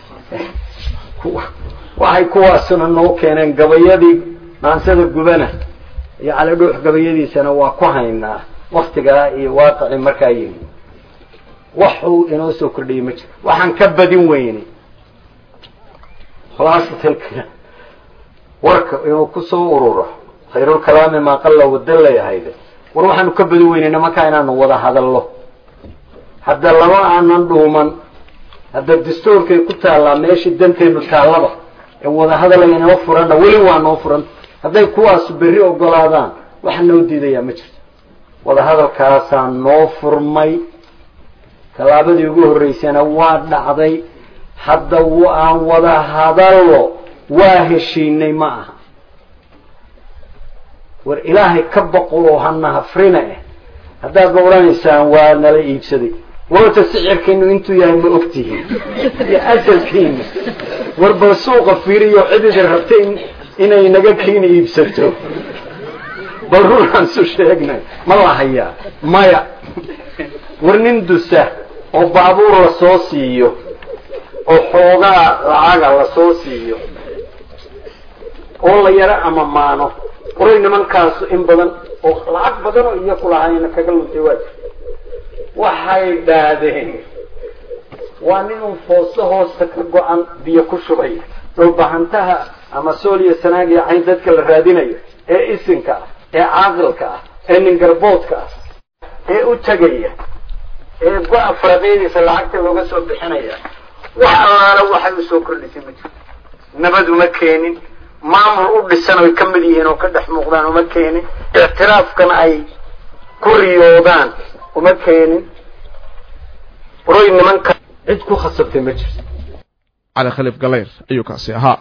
waxay kuwaasuna noo keeneen gabayadii maansada gubana iyo cali dhuux gabayadiisana waa ku haynaa waktigaa iyo waaqicii markaa yimi waxuu inoo soo kordhiyey ma jiro waxaan ka badin weynay khulaasatalka warka inuu kusoo ururo khayrulkalaami maa qalla wada layahayde war waxaanu ka badin weynay nimankaa inaanu wada hadallo hadda lama aanan dhuuman hadda dastuurkay ku taallaa meeshii danteenu taallaba ee wada hadal aynoo furanna weli waa noo furan hadday kuwaasu berri ogolaadaan waxa noo diidayaa ma jirto wada hadalkaasaa noo furmay tallaabadii ugu horreysana waa dhacday hadda aan wada hadallo waa heshiinay ma aha war ilaahay ka baqo oo hana hafrina eh haddaad ma odhanaysaan waa nala iibsaday warta sicirkiinu intuu yahay ma ogtihiin iyo asalkiina war bal suuqa fiiriyo cididi rabta inay naga kiina iibsato bal runaan su sheegnay ma la hayaa maya war nin dusa oo baabuur lasoo siiyo oo xoogaa lacaga lasoo siiyo oo la yaro ama maano waray nimankaasu in badan oo lacag badan oo iyaku lahaayna kaga luntay waa waxay dhaadeen waa ninun foosto hoosta ka go-an biyo ku shubay dhulbahantaha ama sooliya sanaagiya cayn dadka la raadinayo ee isinka ah ee caaqilka ah ee ningarboodka ah ee u tegaya ee go-a faraqyadiisa lacagta looga soo bixinaya wax allaala waxay usoo kordhisay ma jirto nabad uma keenin maamul u dhisan oy ka mid yihiin oo ka dhex muuqdaan uma keenin ictiraafkana ay ku riyoodaan uma keenin roy nimanka cid ku khasabtay ma jirto cali khaliif galayr ayuu kaasi ahaa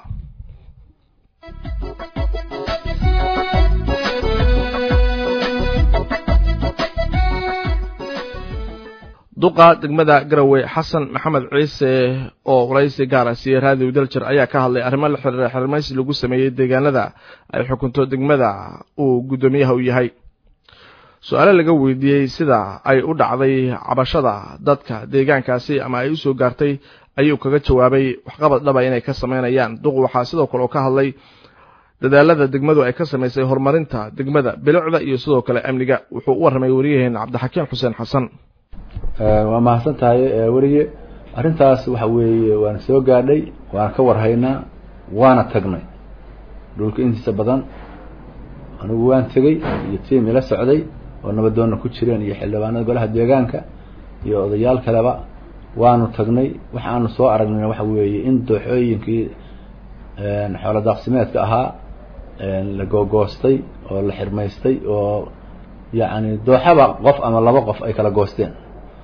duqa degmada garowe xasan maxamed ciise oo waraysi gaara siiyey raadiw daljir ayaa ka hadlay arrimo la xiriira xirmaysi lagu sameeyey deegaanada ay xukunto degmada uu guddoomiyaha u yahay su-aale laga weydiiyey sida ay u dhacday cabashada dadka deegaankaasi ama ay usoo gaartay ayuu kaga jawaabay waxqabad dhaba inay ka sameynayaan duq waxaa sidoo kale oo ka hadlay dadaalada degmadu ay ka samaysay horumarinta degmada bilicda iyo sidoo kale amniga wuxuu u warramay wariyaheen cabdixakiim xuseen xasan waa mahadsan tahay werige arrintaas waxa weeye waana soo gaadhay waana ka warhaynaa waana tagnay dhulka intiisa badan anigu waan tegey iyo tiim ila socday oo nabadoonna ku jireen iyo xildhibaanada golaha deegaanka iyo odayaal kaleba waanu tagnay waxaanu soo aragnayna waxa weeye in dooxooyinkii xoolo daaqsimeedka ahaa la googoostay oo la xirmaystay oo yacni dooxaba qof ama laba qof ay kala goosteen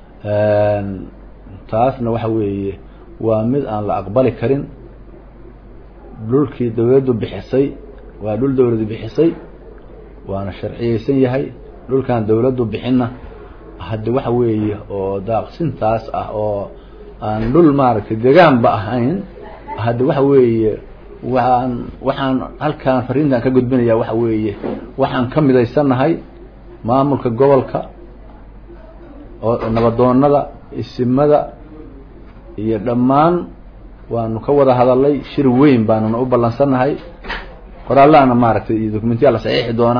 taasna waxa weeye waa mid aan la aqbali karin dhulkii dawladdu bixisay waa dhul dawladdu bixisay waana sharciyeysan yahay dhulkan dawladdu bixinna hadde waxa weeye oo daaqsintaas ah oo aan dhul maaragtay degaanba ahayn hadde waxa weeye waxaan waxaan halkaan fariintan ka gudbinaya waxa weeye waxaan ka midaysannahay maamulka gobolka oo nabadoonada isimada iyo dhammaan waanu ka wada hadalay shir weyn baanuna u ballansannahay qoraallahana maaragtay iyo dokumentiyaa la saxiixi doonaa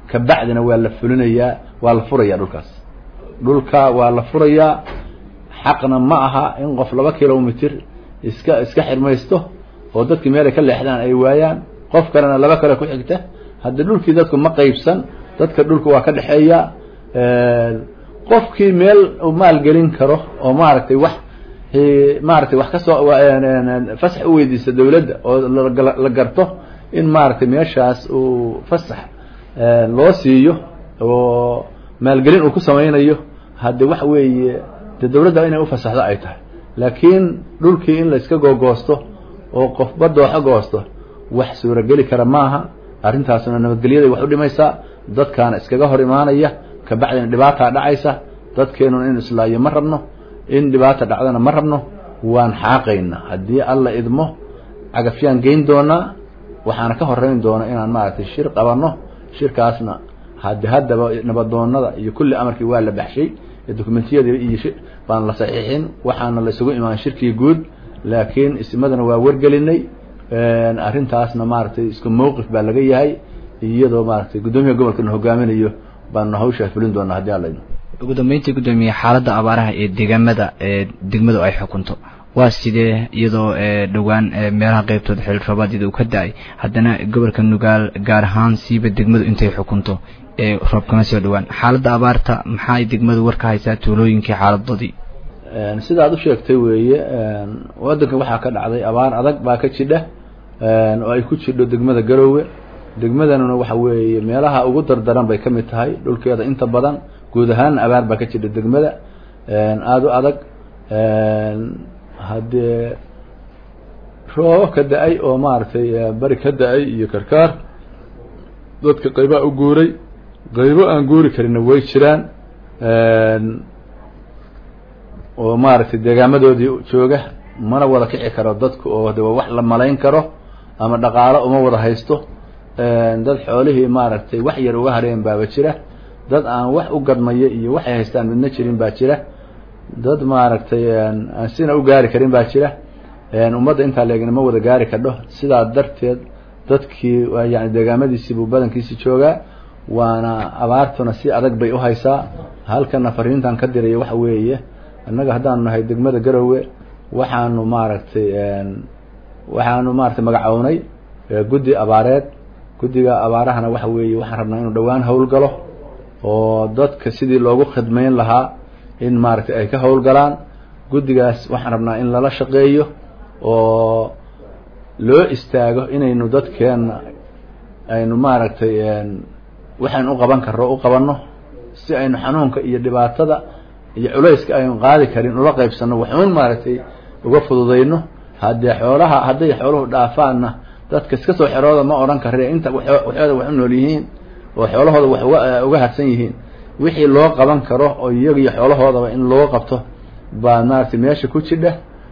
kabacdina waa la fulinayaa waa la furayaa dhulkaas dhulka waa la furayaa xaqna ma aha in qof laba kilomitr iska iska xirmaysto oo dadkii meelay ka leexdaan ay waayaan qof kalena laba kale ku xigta hadda dhulkii dadku ma qeybsan dadka dhulka waa ka dhexeeya qofkii meel uu maalgelin karo oo maaragtay wax maaragtay wax kasoo fasax u weydiista dawladda oo la garto in maaragtay meeshaas uu fasax loo siiyo oo maalgelin uu ku samaynayo hadde waxa weeye de dawladda inay ufasaxdo ay tahay laakiin dhulkii in la iska googoosto oo qofba dooxo goosto wax suurageli kara maaha arrintaasna nabadgelyaday wax u dhimaysaa dadkaana iskaga hor imaanaya kabacdina dhibaataa dhacaysa dadkeenuna in islaayo ma rabno in dhibaata dhacdana ma rabno waan xaaqaynaa haddii alla idmo cagafyaan geyn doonaa waxaana ka horeyn doona inaan maaragtay shir qabanno shirkaasna hade haddaba nabadoonada iyo kulli amarkii waa la baxshay dokumentiyadii iyo baan la saxiixin waxaana la isugu imaan shirkii guud laakiin ismadana waa wargelinay arrintaasna maaragtay isku mawqif baa laga yahay iyadoo maaragtay guddoomiyaha gobolkana hogaaminayo baanu hawshaa fulin doonaa haddii alla idmo ugu dambeyntii guddoomiye xaaladda abaaraha ee deegaamada ee degmadu ay xukunto waa sidee iyadoo dhowaan meelaha qeybtooda xilil roobaadiyada uu ka da-ay haddana gobolka nugaal gaar ahaan siiba degmadu intay xukunto ee roob kama soo dhowaan xaaladda abaarta maxaay degmadu war ka haysaa tuulooyinkii xaaladoodii sida aad u sheegtay weeye waddanka waxaa ka dhacday abaar adag baa ka jidha oo ay ku jidho degmada garoowe degmadanuna waxa weeye meelaha ugu dardaran bay ka mid tahay dhulkeeda inta badan guud ahaanna abaar baa ka jidha degmada aada u adag haddee roobo ka da-ay oo maaragtay bari ka da-ay iyo karkaar dadka qaybaa u guuray qaybo aan guuri karinna way jiraan oo maaragtay deegaamadoodii jooga mana wada kici karo dadku oo de wax la malayn karo ama dhaqaalo uma wada haysto dad xoolihii maaragtay wax yar uga hareen baaba jira dad aan wax u gadmaya iyo waxay haystaan midna jirin baa jira dad maaragtay aan sina u gaari karin baa jira ummadda intaa leegna ma wada gaari kadho sidaa darteed dadkii yani deegaamadiisii buu badankiisi joogaa waana abaartuna si adag bay u haysaa halkana fariintan ka diraya waxa weeye innaga haddaanu nahay degmada garowe waxaanu maaragtay waxaanu maaragtay magacownay guddi abaareed guddiga abaarahana waxa weeye waxaan rabnaa inuu dhowaan howlgalo oo dadka sidii loogu khidmayn lahaa in maaragtay ay ka howlgalaan guddigaas waxaan rabnaa in lala shaqeeyo oo loo istaago inaynu dadkeenna aynu maaragtay waxaynu u qaban karro u qabanno si aynu xanuunka iyo dhibaatada iyo culayska aynu qaadi karin ula qaybsanno waxuun maaragtay uga fududayno haddee xoolaha hadday xooluhu dhaafaanna dadka iska soo xerooda ma odhan kare inta waxooda wax u nool yihiin oo xoolahooda wax uga uga hadsan yihiin wixii loo qaban karo oo iyaga iyo xoolahoodaba in loo qabto baa maaragtay meesha ku jidha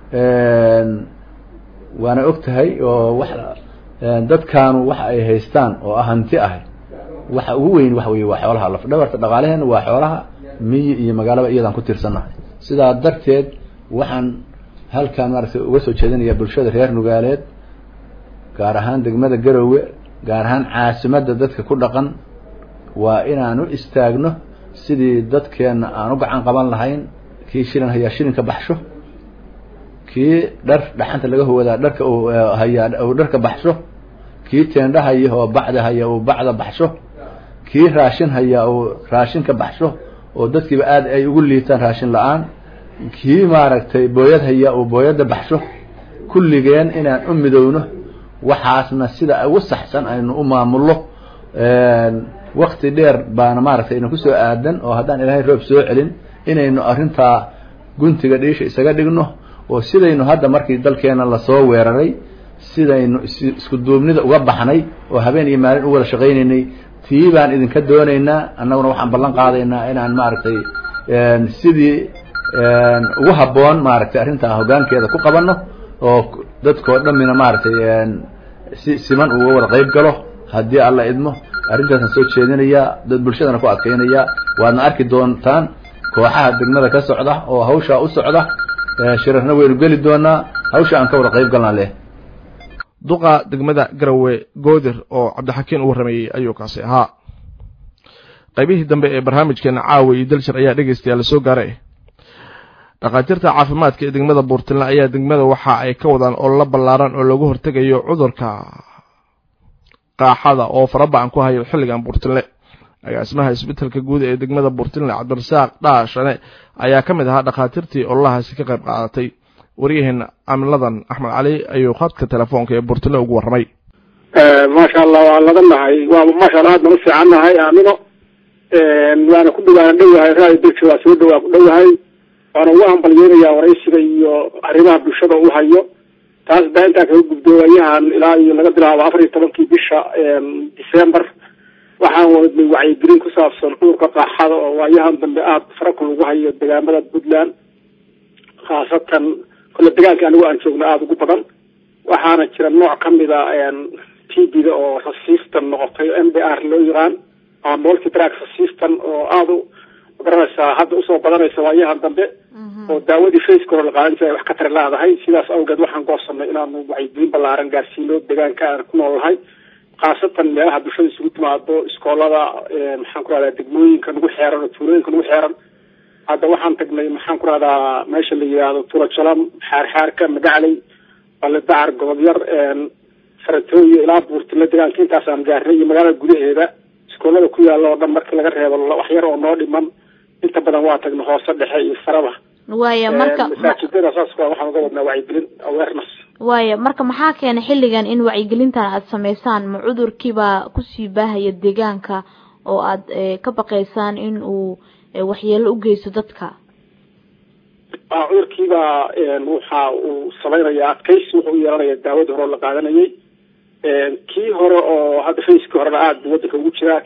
waana og tahay oo wax dadkaanu waxa ay haystaan oo ah hanti ah waxa ugu weyn waxa weye waa xoolaha laf dhabarta dhaqaalaheena waa xoolaha miyi iyo magaalaba iyadaan ku tiirsannahay sidaa darteed waxaan halkaan maaragtay uga soo jeedinayaa bulshada reer nugaaleed gaar ahaan degmada garowe gaar ahaan caasimadda dadka ku dhaqan waa inaan u istaagno sidii dadkeenna aan u gacan qaban lahayn kii shilin hayaa shilinka baxsho kii dhar dhaxanta laga huwadaa dharka uu hayaa uu dharka baxsho kii teendha haya oo bacda haya uu bacda baxsho kii raashin haya uu raashinka baxsho oo dadkiiba aada ay ugu liitaan raashin la-aan kii maaragtay booyad haya uu booyadda baxsho kulligeen inaan u midowno waxaasna sida ugu saxsan aynu u maamullo wakti dheer baana maaragtay ina kusoo aadan oo haddaan ilaahay roob soo celin inaynu arrintaa guntiga dhiisha isaga dhigno oo sidaynu hadda markii dalkeena lasoo weeraray sidaynu isku duubnida uga baxnay oo habeen iyo maalin u wada shaqaynaynay tii baan idinka doonaynaa annaguna waxaan ballan qaadaynaa inaan maaragtay sidii ugu habboon maaragtay arrintaa hoggaankeeda ku qabanno oo dadkoo dhammina maaragtay si siman uga wada qayb galo haddii alla idmo arrintaasaan soo jeedinayaa dad bulshadana ku adkaynaya waadna arki doontaan kooxaha degmada ka socda oo hawshaa u socda shirarna waynu geli doonaa hawsha aan ka wada qayb galnaa leh duqa degmada garowe goodir oo cabdixakiin u warramayey ayuu kaasi ahaa qaybihii dambe ee barnaamijkeena caawa iyo dalshir ayaa dhegaystayaal soo gaaray dhakhaatiirta caafimaadka ee degmada buurtinle ayaa degmada waxa ay ka wadaan ololo ballaaran oo lagu hortegayo cudurka qaaxada oo faraba-an ku hayo xilligan buurtinle agaasimaha isbitaalka guud ee degmada buurtinle cabdirasaaq dhaashane ayaa ka mid ahaa dhakhaatiirtii ololahaasi ka qayb qaadatay waryaheena amiladan axmed cali ayuu khadka telefoonka ee buurtinle ugu warramay maasha allah waa ladan nahay waa maasha allah aadna u fiican nahay aamino waana ku dhawaana dhowahay raadi dalka waa soo dhawaa ku dhowahay waana ugu hambalyeynayaa waraysiga iyo arrimaha bulshada u hayo taas baa intaa kaga gubdoowayahan ilaa iyo laga bilaabo afar iyo tobankii bisha december waxaan wadnay wacyigelin ku saabsan cudurka qaaxada oo waayahan dambe aada farakul ugu hayo degaamada puntland khaasatan kole degaanka anigu aan joogno aada ugu badan waxaana jira nooc kamid a t b-da oo resistan noqotay m d r loo yaqaan ama multidrag resistan oo aada u magaranaysaa hadda usoo badanaysa waayahan dambe oo daawadii faceka hore la qaadan jiray wax ka tari laadahay sidaas awgeed waxaan goosanay inaanu wacyigelin ballaaran gaarsiino deegaanka aan ku noolnahay khaasatan meelaha bulshada isugu timaado iskoolada maxaan ku rahdaa degmooyinka nagu xeeran oo tuulooyinka nagu xeeran hadda waxaan tagnay maxaan ku rahdaa meesha la yihahdo tuula jalam xaarxaarka magacley balidacar gobob yar faratooyo ilaa buurtile deegaanka intaasaan gaarnay iyo magaalada gudaheeda iskoolada ku yaalla oo dhan marka laga reebo wax yar oo noo dhiman inta badan waa tagna hoose dhexe iyo saraba waaya marka masaajidada saas waxaan uga wadnaa wacyigelin awareness waaya marka maxaa keenay xilligan in wacyigelintan aada sameysaan ma cudurkiibaa kusii baahaya deegaanka oo aada ka baqaysaan in uu waxyeelo u geysto dadka cudurkiibaa waxa uu sameynaya adkaysi wuxuu u yeelanaya daawadii hore oo la qaadanayay kii hore oo hadda facekii horena aada wadanka ugu jiraa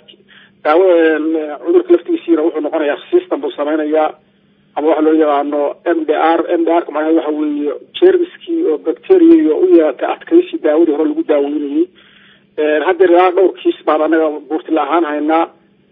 daawada cudurka laftigiisiina wuxuu noqonayaa system buu sameynayaa ama waxa loo yaqaano m d r m d r ka macnaheed waxa weeye jermiskii oo bacteria u yeelatay adkaysi daawadii hore lagu daaweynayay haddeer ilaa dhowr kiis baan anaga buurtila ahaan haynaa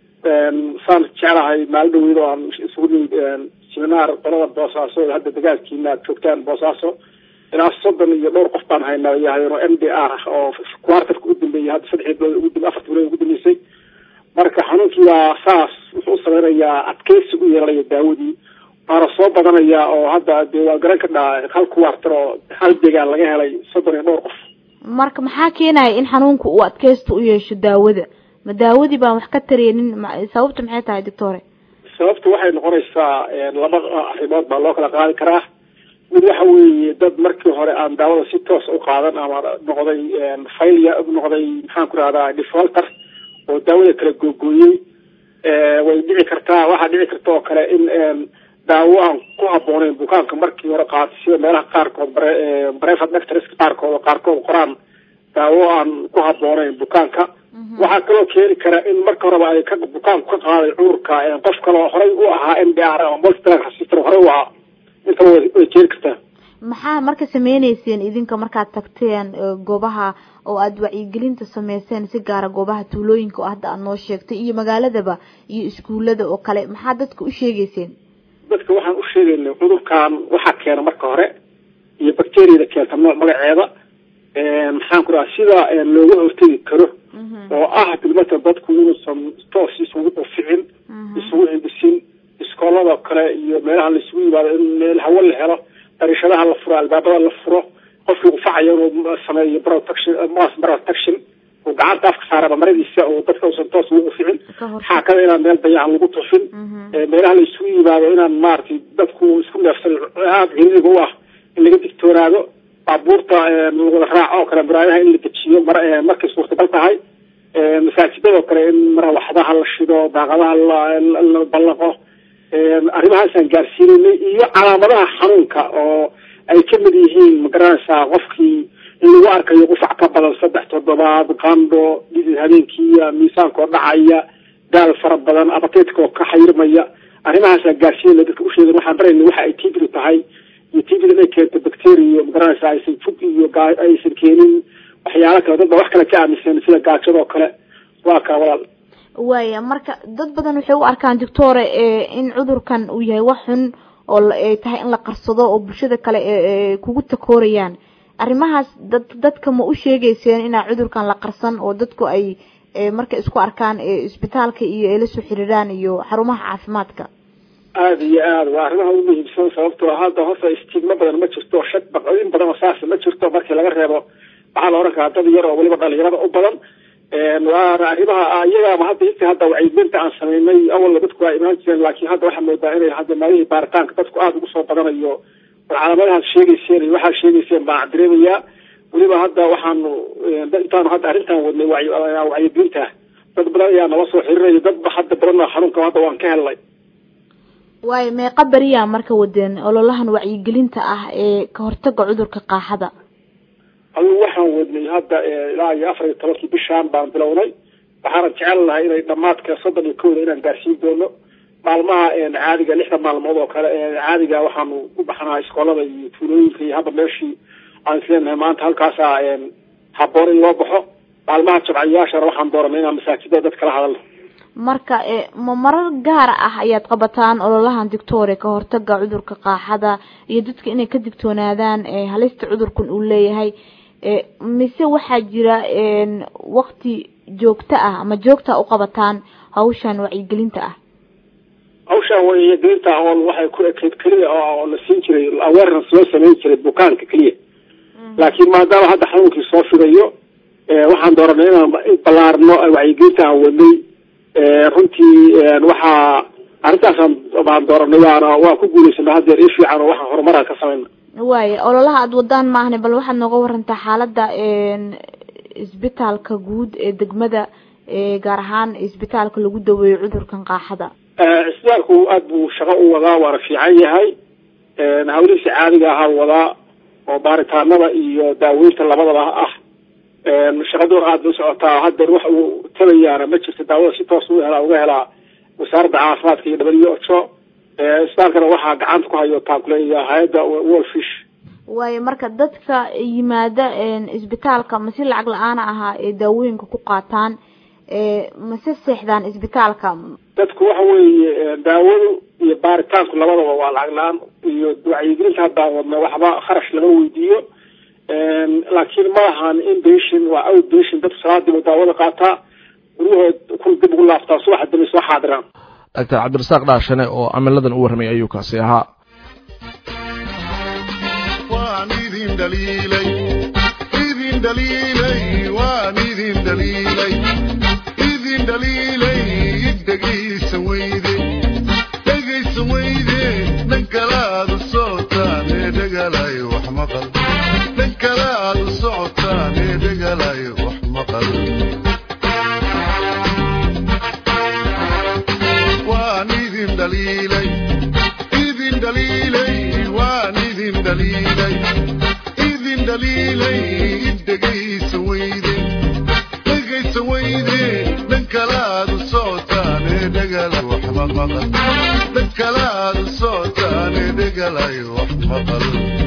saan jeclahay maalin dhaweyd oo aan isugu nimid seminaar qolada boosaaso oo hadda dagaalkiina aad joogtaan boosaaso ilaa soddon iyo dhowr qof baan haynaa yahayn oo m d r oo quartarka u dambeeyay hadda saddexii bilood ugu afartii bilood ugu dambeysay marka xanuunkiibaa saas wuxuu u sameynayaa adkeysi u yeelanaya daawadii waana soo badanaya oo hadda dee waa garan ka dhaa hal quartar oo hal deegaan laga helay soddon iyo dhowr qof marka maxaa keenaya in xanuunka uu adkeysta u yeesho daawada ma daawadii baan wax ka tareenin sababta maxay tahay doctore sababta waxay noqonaysaa laba arrimood baa loo kala qaadi karaa mid waxa weeye dad markii hore aan daawada si toos u qaadan ama noqday failia noqday maxaan ku rahdaa defaulter oo daawada kala googooyey way dhici kartaa waxaa dhici karta oo kale in daawo aan ku habooneyn bukaanka markii hore qaatay sida meelaha qaarkood brevat nectars qaarkood oo qaarkood qoraan daawo aan ku habooneyn bukaanka waxaa kaloo keeni kara in marka horeba ay ka bukaanku ka qaaday cudurka qof kaleo horey u ahaa m d r ama multidrag resistant horey u ahaa intaba way keeni kartaa maxaa marka sameyneyseen idinka markaad tagteen goobaha oo aada wacyigelinta sameyseen si gaara goobaha tuulooyinka oo hadda aad noo sheegtay iyo magaaladaba iyo iskuullada oo kale maxaa dadka u sheegeyseen dadka waxaan u sheegaynay cudurkan waxaa keena marka hore iyo bacteriada keenta nooc magaceeda maxaan ku dhaha sida looga hortegi karo oo ah bilmata dadku inuusan toos isugu uficin isugu hindisin iskoolada kale iyo meelaha laisugu yimaado in meel hawo la helo dariishadaha la furo albaabada la furo qofkii ufacayo inuu sameeyo protection mass protection uu gacanta afka saaraba maradiisa oo dadka uusan toos ugu uficin waxaa kada inaan meel dayacan lagu tufin meelaha la isugu yimaado inaan maaragtay dadku isku neefsan aada ciriiriga u ah in laga digtoonaado baabuurta lawada raaco oo kale muraadaha in la dejiyo mar markay suurtagal tahay masaajidadoo kale in marawaxdaha la shido daaqadaha la ballaqo arrimahaasaan gaarsiinaynay iyo calaamadaha xanuunka oo ay kamid yihiin magaranaysaa qofkii in lagu arkayo qufac ka badan saddex toddobaad qando dhidid habeenkiiya miisaankoo dhacaya daal fara badan abateedka oo ka xayrmaya arrimahaasaan gaarsiinayna dadka usheegan waxaan barayna waxa ay tbd tahay iyo tbd inay keento bacteria magaranaysaa aysan fug iyo aysan keenin waxyaalo kale dad ba wax kale ka aaminsan sida gaajadoo kale waa kaa walaal waaya marka dad badan waxay u arkaan doctore in cudurkan uu yahay wax xun oo ay tahay in la qarsado oo bulshada kale kugu takoorayaan arrimahaas dad dadka ma u sheegeyseen inaa cudurkan la qarsan oo dadku ay markay isku arkaan isbitaalka iyo ay la soo xiriiraan iyo xarumaha caafimaadka aada iyo aada waa arrimaha ugu muhiimsan sababtoo hadda horta istigma badan ma jirto shak in badan oo saas ma jirto markii laga reebo waxaa la oran karaa dad yar oo weliba dhalinyarada u badan waana arrimaha iyagaaba hadda inta hadda wacyigelinta aan samaynay awalna dadku waa imaan jireen laakiin hadda waxaa moodaa inay hadda maalihii baaritaanka dadku aada ugu soo badanayo war calaamadahaad sheegayseen iyo waxaad sheegayseen baan dareemayaa weliba hadda waxaanu intaanu hadda arrintan wadnay wacyigelinta dad badan ayaa nala soo xiriiraya dad hadda badan xanuunka hadda waan ka helnay waayo meeqa beriyaa marka wadeen ololahan wacyigelinta ah ee ka hortaga cudurka qaaxada adigu waxaan wadnay hadda ilaa iyo afar iyo tobankii bishaan baan bilownay waxaana jecel lahay inay dhamaadka soddon iyo kowda inaan gaarsiin doono maalmaha caadiga lixda maalmood oo kale caadiga waxaanu u baxnaa iskoolada iyo tuulooyinka iyo hadda meeshii aan isleenahay maanta halkaasaa haboon in loo baxo maalmaha jabcayaashana waxaan dooranay inaan masaajida dad kala hadalno marka ma marar gaar ah ayaad qabataan ololahan dictoria ka hortaga cudurka qaaxada iyo dadka inay ka digtoonaadaan halista cudurkan uu leeyahay mise waxaa jira wakti joogto ah ama joogta u qabataan hawshan wacyigelinta ah hawshan wacyigelinta oo waxay ku ekeyd keliya oo la siin jiray awareness loo sameyn jiray bukaanka keliya laakiin maadaama hadda xanuunkii soo fidayo waxaan dooranay inaan ballaarno wacyigelinta aan wadnay runtii waxaa arrintaasaan baan dooranay waana waa ku guulaysanay haddeer i fiican oo waxaan horumaraan ka samayna waaya ololaha aada wadaan maahne bal waxaad nooga warantaa xaaladda isbitaalka guud ee degmada gaar ahaan isbitaalka lagu daweeyo cudurkan qaaxada isbitaalku aada buu shaqo u wadaa waana fiican yahay hawlihiisa caadiga ahaa wadaa oo baaritaanada iyo daaweynta labadaba ah shaqadoon aada bay socotaa haddeer wax uu tabayaana ma jirto daawada si toos u helaa uga helaa wasaaradda caafimaadka iyo w h o isbitaalkana waxaa gacanta ku hayo taakuleeya hay-adda wolfish waayo marka dadka yimaada isbitaalka masi lacag la-aana ahaa ee daawooyinka ku qaataan mase seexdaan isbitaalka dadku waxa weeye daawadu iyo baaritaanku labadaba waa lacag la-aan iyo wacyigelinta haddaan wadna waxba kharash lama weydiiyo laakiin ma ahan inpatient waa outpatient dadku salaadiiba daawada qaataa guryahood kun dib ugu laaftaa subaxa dambe soo xaadiraan doctor cabdirasaaq dhaashane oo camiladan u warramay ayuu kaasi ahaa waan idin dhaliilay idin dhaliilay waan idin dhaliilay idin dhaliilay dhegaysan weyde dhegaysan weyde dhan kalaad u socotaan ee dhegalay wax maqal dhan kalaad u socotaan ee dhegalay wax maqal waan idin dhaliilay idin dhaliilay waan idin dhaliilay idin dhaliilay dhegaysan weyde dhegaysan weyde dhan kalaad u socotaan ee dhegalay wax maqal dhan kalaad u socotaan ee dhegalay wax maqal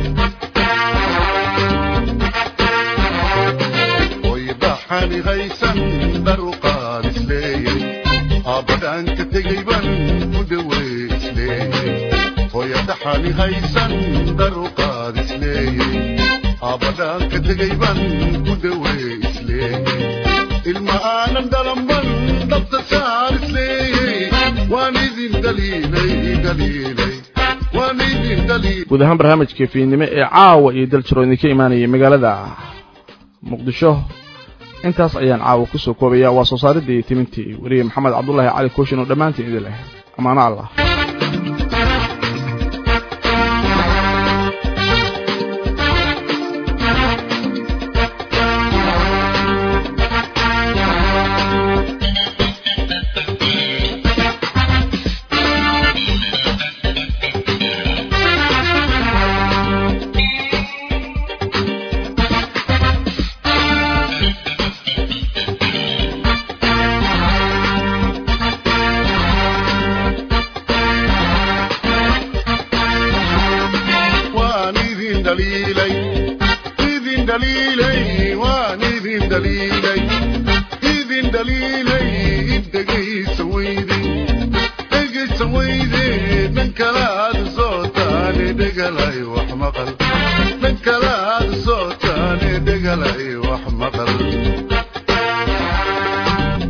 oy dhaxani haysan dharuqaan isleeyay aabadhaan ka tegay ban ku dhawey isleeyay hooya dhaxani haysan dharuqaad isleeyay aabadhaan ka tegay ban ku dhawey isleeyay ilma aanan dhalan ban dhabta saar isleeyay waan idin dhaliilay dhaliilay waan idin dhaliilay guud ahaan barnaamijka fiidnimo ee caawa iyo daljiro idinka imaanayay magaalada muqdisho intaas ayaan caawa kusoo koobaya waa soo saaridii iyo timintii weriye maxamed cabdullaahi cali kooshin oo dhammaantiin idin leh amaano allah waan idin dhaliilay idin dhaliilay waan idin dhaliilay idin dhaliilay dhegaysan weyde dhegaysan weyde dhan kalaad sootaane dhegalay wax maqal dhan kalaad sootaane dhegalay wax maqal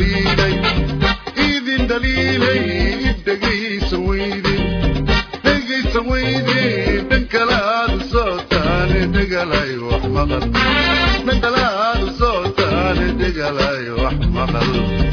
daliilay idin daliilay dhegaysan weydin dhegaysan weydin dhan kale aad u sootaane dhegalay wax maqal dhan kale aad u sootaane dhegalay wax maqal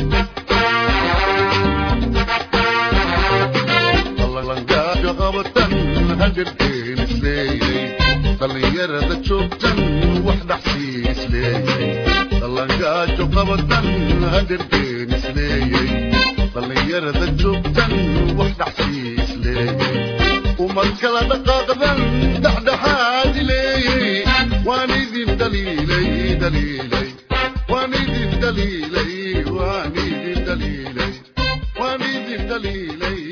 ballangaasho qabatan hagarkeen isleeyay dhallinyarada joogtan wax dhaxsii isleeyay dallangaajo qabatan hagarkeen isleeyay dhallinyarada joogtan wax dhaxsii isleeyay umad kala dhaqaaqdan dhexdhexaadi leeyay waan idin daliilay daliilay waan idin daliilay waan idin daliilay waan idin daliilay